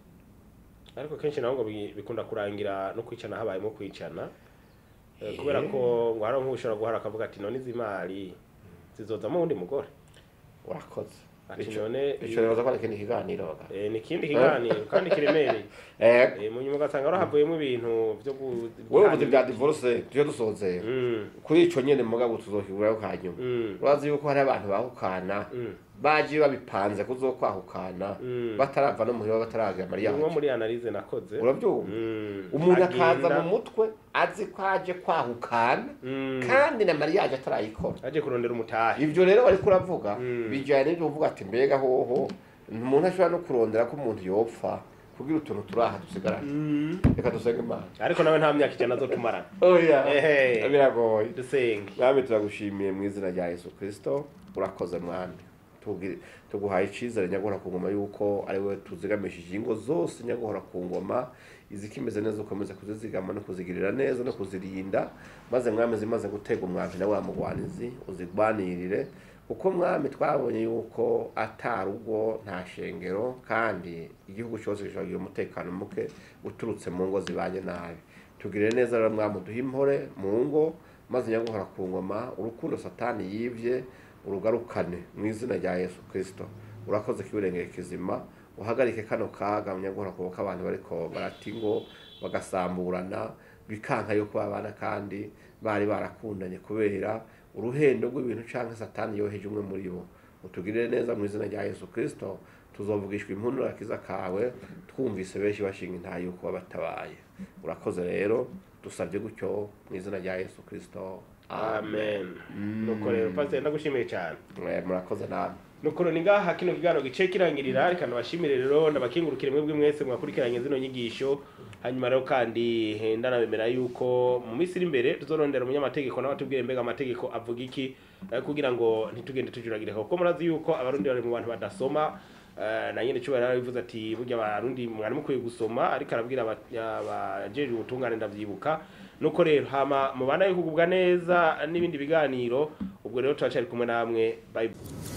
ariko kenshi naho ngo bi- bikunda kurangira no kwicana habayemo kwicana Eh, Eh. kubera ko ngo hari nk'ushobora guhara akavuga ati none izi mari zizozamo uwundi mugore urakoze ati Ico- none ico rero ko ari ikindi kiganiro baga eh, ni ikindi kiganiro kandi kiremereye eh Eh, mu nyuma ugasanga rahavuyemo ibintu byo gu- wewe uvuze bya divorce tuje dusozera Mm, kuri ico nyene mugabo tuzokigurayo kanyuma mm, urazi yuko hari abantu bahukana mm, baje babipanze kuzokwahukana mm. batarava no muhira bataragira Ni nko mariyaje muri analize nakoze urabyumva Mm, umuntu akaza agenda- mu mutwe azi ko aje kwahukana Mm, kandi na mariyaje atarayikora aje kurondera umutahe ivyo rero bariko uravuga Mm. bijyanye n'ibyo uvuga ati mbega hoho umuntu ashobora no kurondera ko umuntu yopfa kugira utuntu turaha dusigarane Mm. reka dusenge imana ariko nawe nta myaka ijana zo tumarana oya Ehe. biragoye dusenge mwami turagushimiye mu izina rya yesu kirisito urakoze mwami Tubwire- tuguhaye icyizere nyaguhora ku ngoma yuko ari wowe tuzigamishije ingo zose nyaguhora ku ngoma izikimeze neza ukomeza kuzizigama no kuzigirira neza no kuzirinda maze mwami zimaze gutega umwambi na wa mugwanizi uzigwanirire kuko mwami twabonye yuko atarugo nta shengero kandi igihugu cyose gishobora kugira umutekano muke uturutse mu ngo zibanye nabi tugirire neza rero mwami uduhe impore mu ngo maze nyaguhora ku ngoma urukundo satani yivye urugarukane mu izina rya yesu kirisito urakoze kiburengere kizima uhagarike kano kaga nyaguhora kuboka abantu bariko barata ingo bagasamburana bikanka yuko babana kandi bari barakundanye kubera uruhendo rw'ibintu canke satani yoheje umwe muri bo utugirire neza mu izina rya yesu kirisito tuzovugishwa impundu akiza kawe twumvise benshi bashinga intaha yuko wabatabaye urakoze rero dusabye gutyo mu izina rya yesu kirisito amen nuko rero pasiteri ndagushimiye cyane Eh, murakoze namwe nuko ni ngaha kino kiganiro gice kirangirira reka ndabashimire rero ndabakingurukire mwebwe mwese mwakurikiranye zino nyigisho hanyuma rero kandi eh, ndanabemera yuko mu minsi iri imbere tuzorondera umunyamategeko nawe atubwire mbega amategeko avuga iki eh, kugira ngo ntitugende tujuragirika kuko murazi yuko abarundi bari mu bantu badasoma eh, na nyene cyo yarabivuze ati burya abarundi mwari mukwiye gusoma ariko arabwira aba- abajejwe ubutungane ndavyibuka nuko rero hama mubana yo kugubwa neza n'ibindi biganiro ubwo rero turacari kumwe namwe bye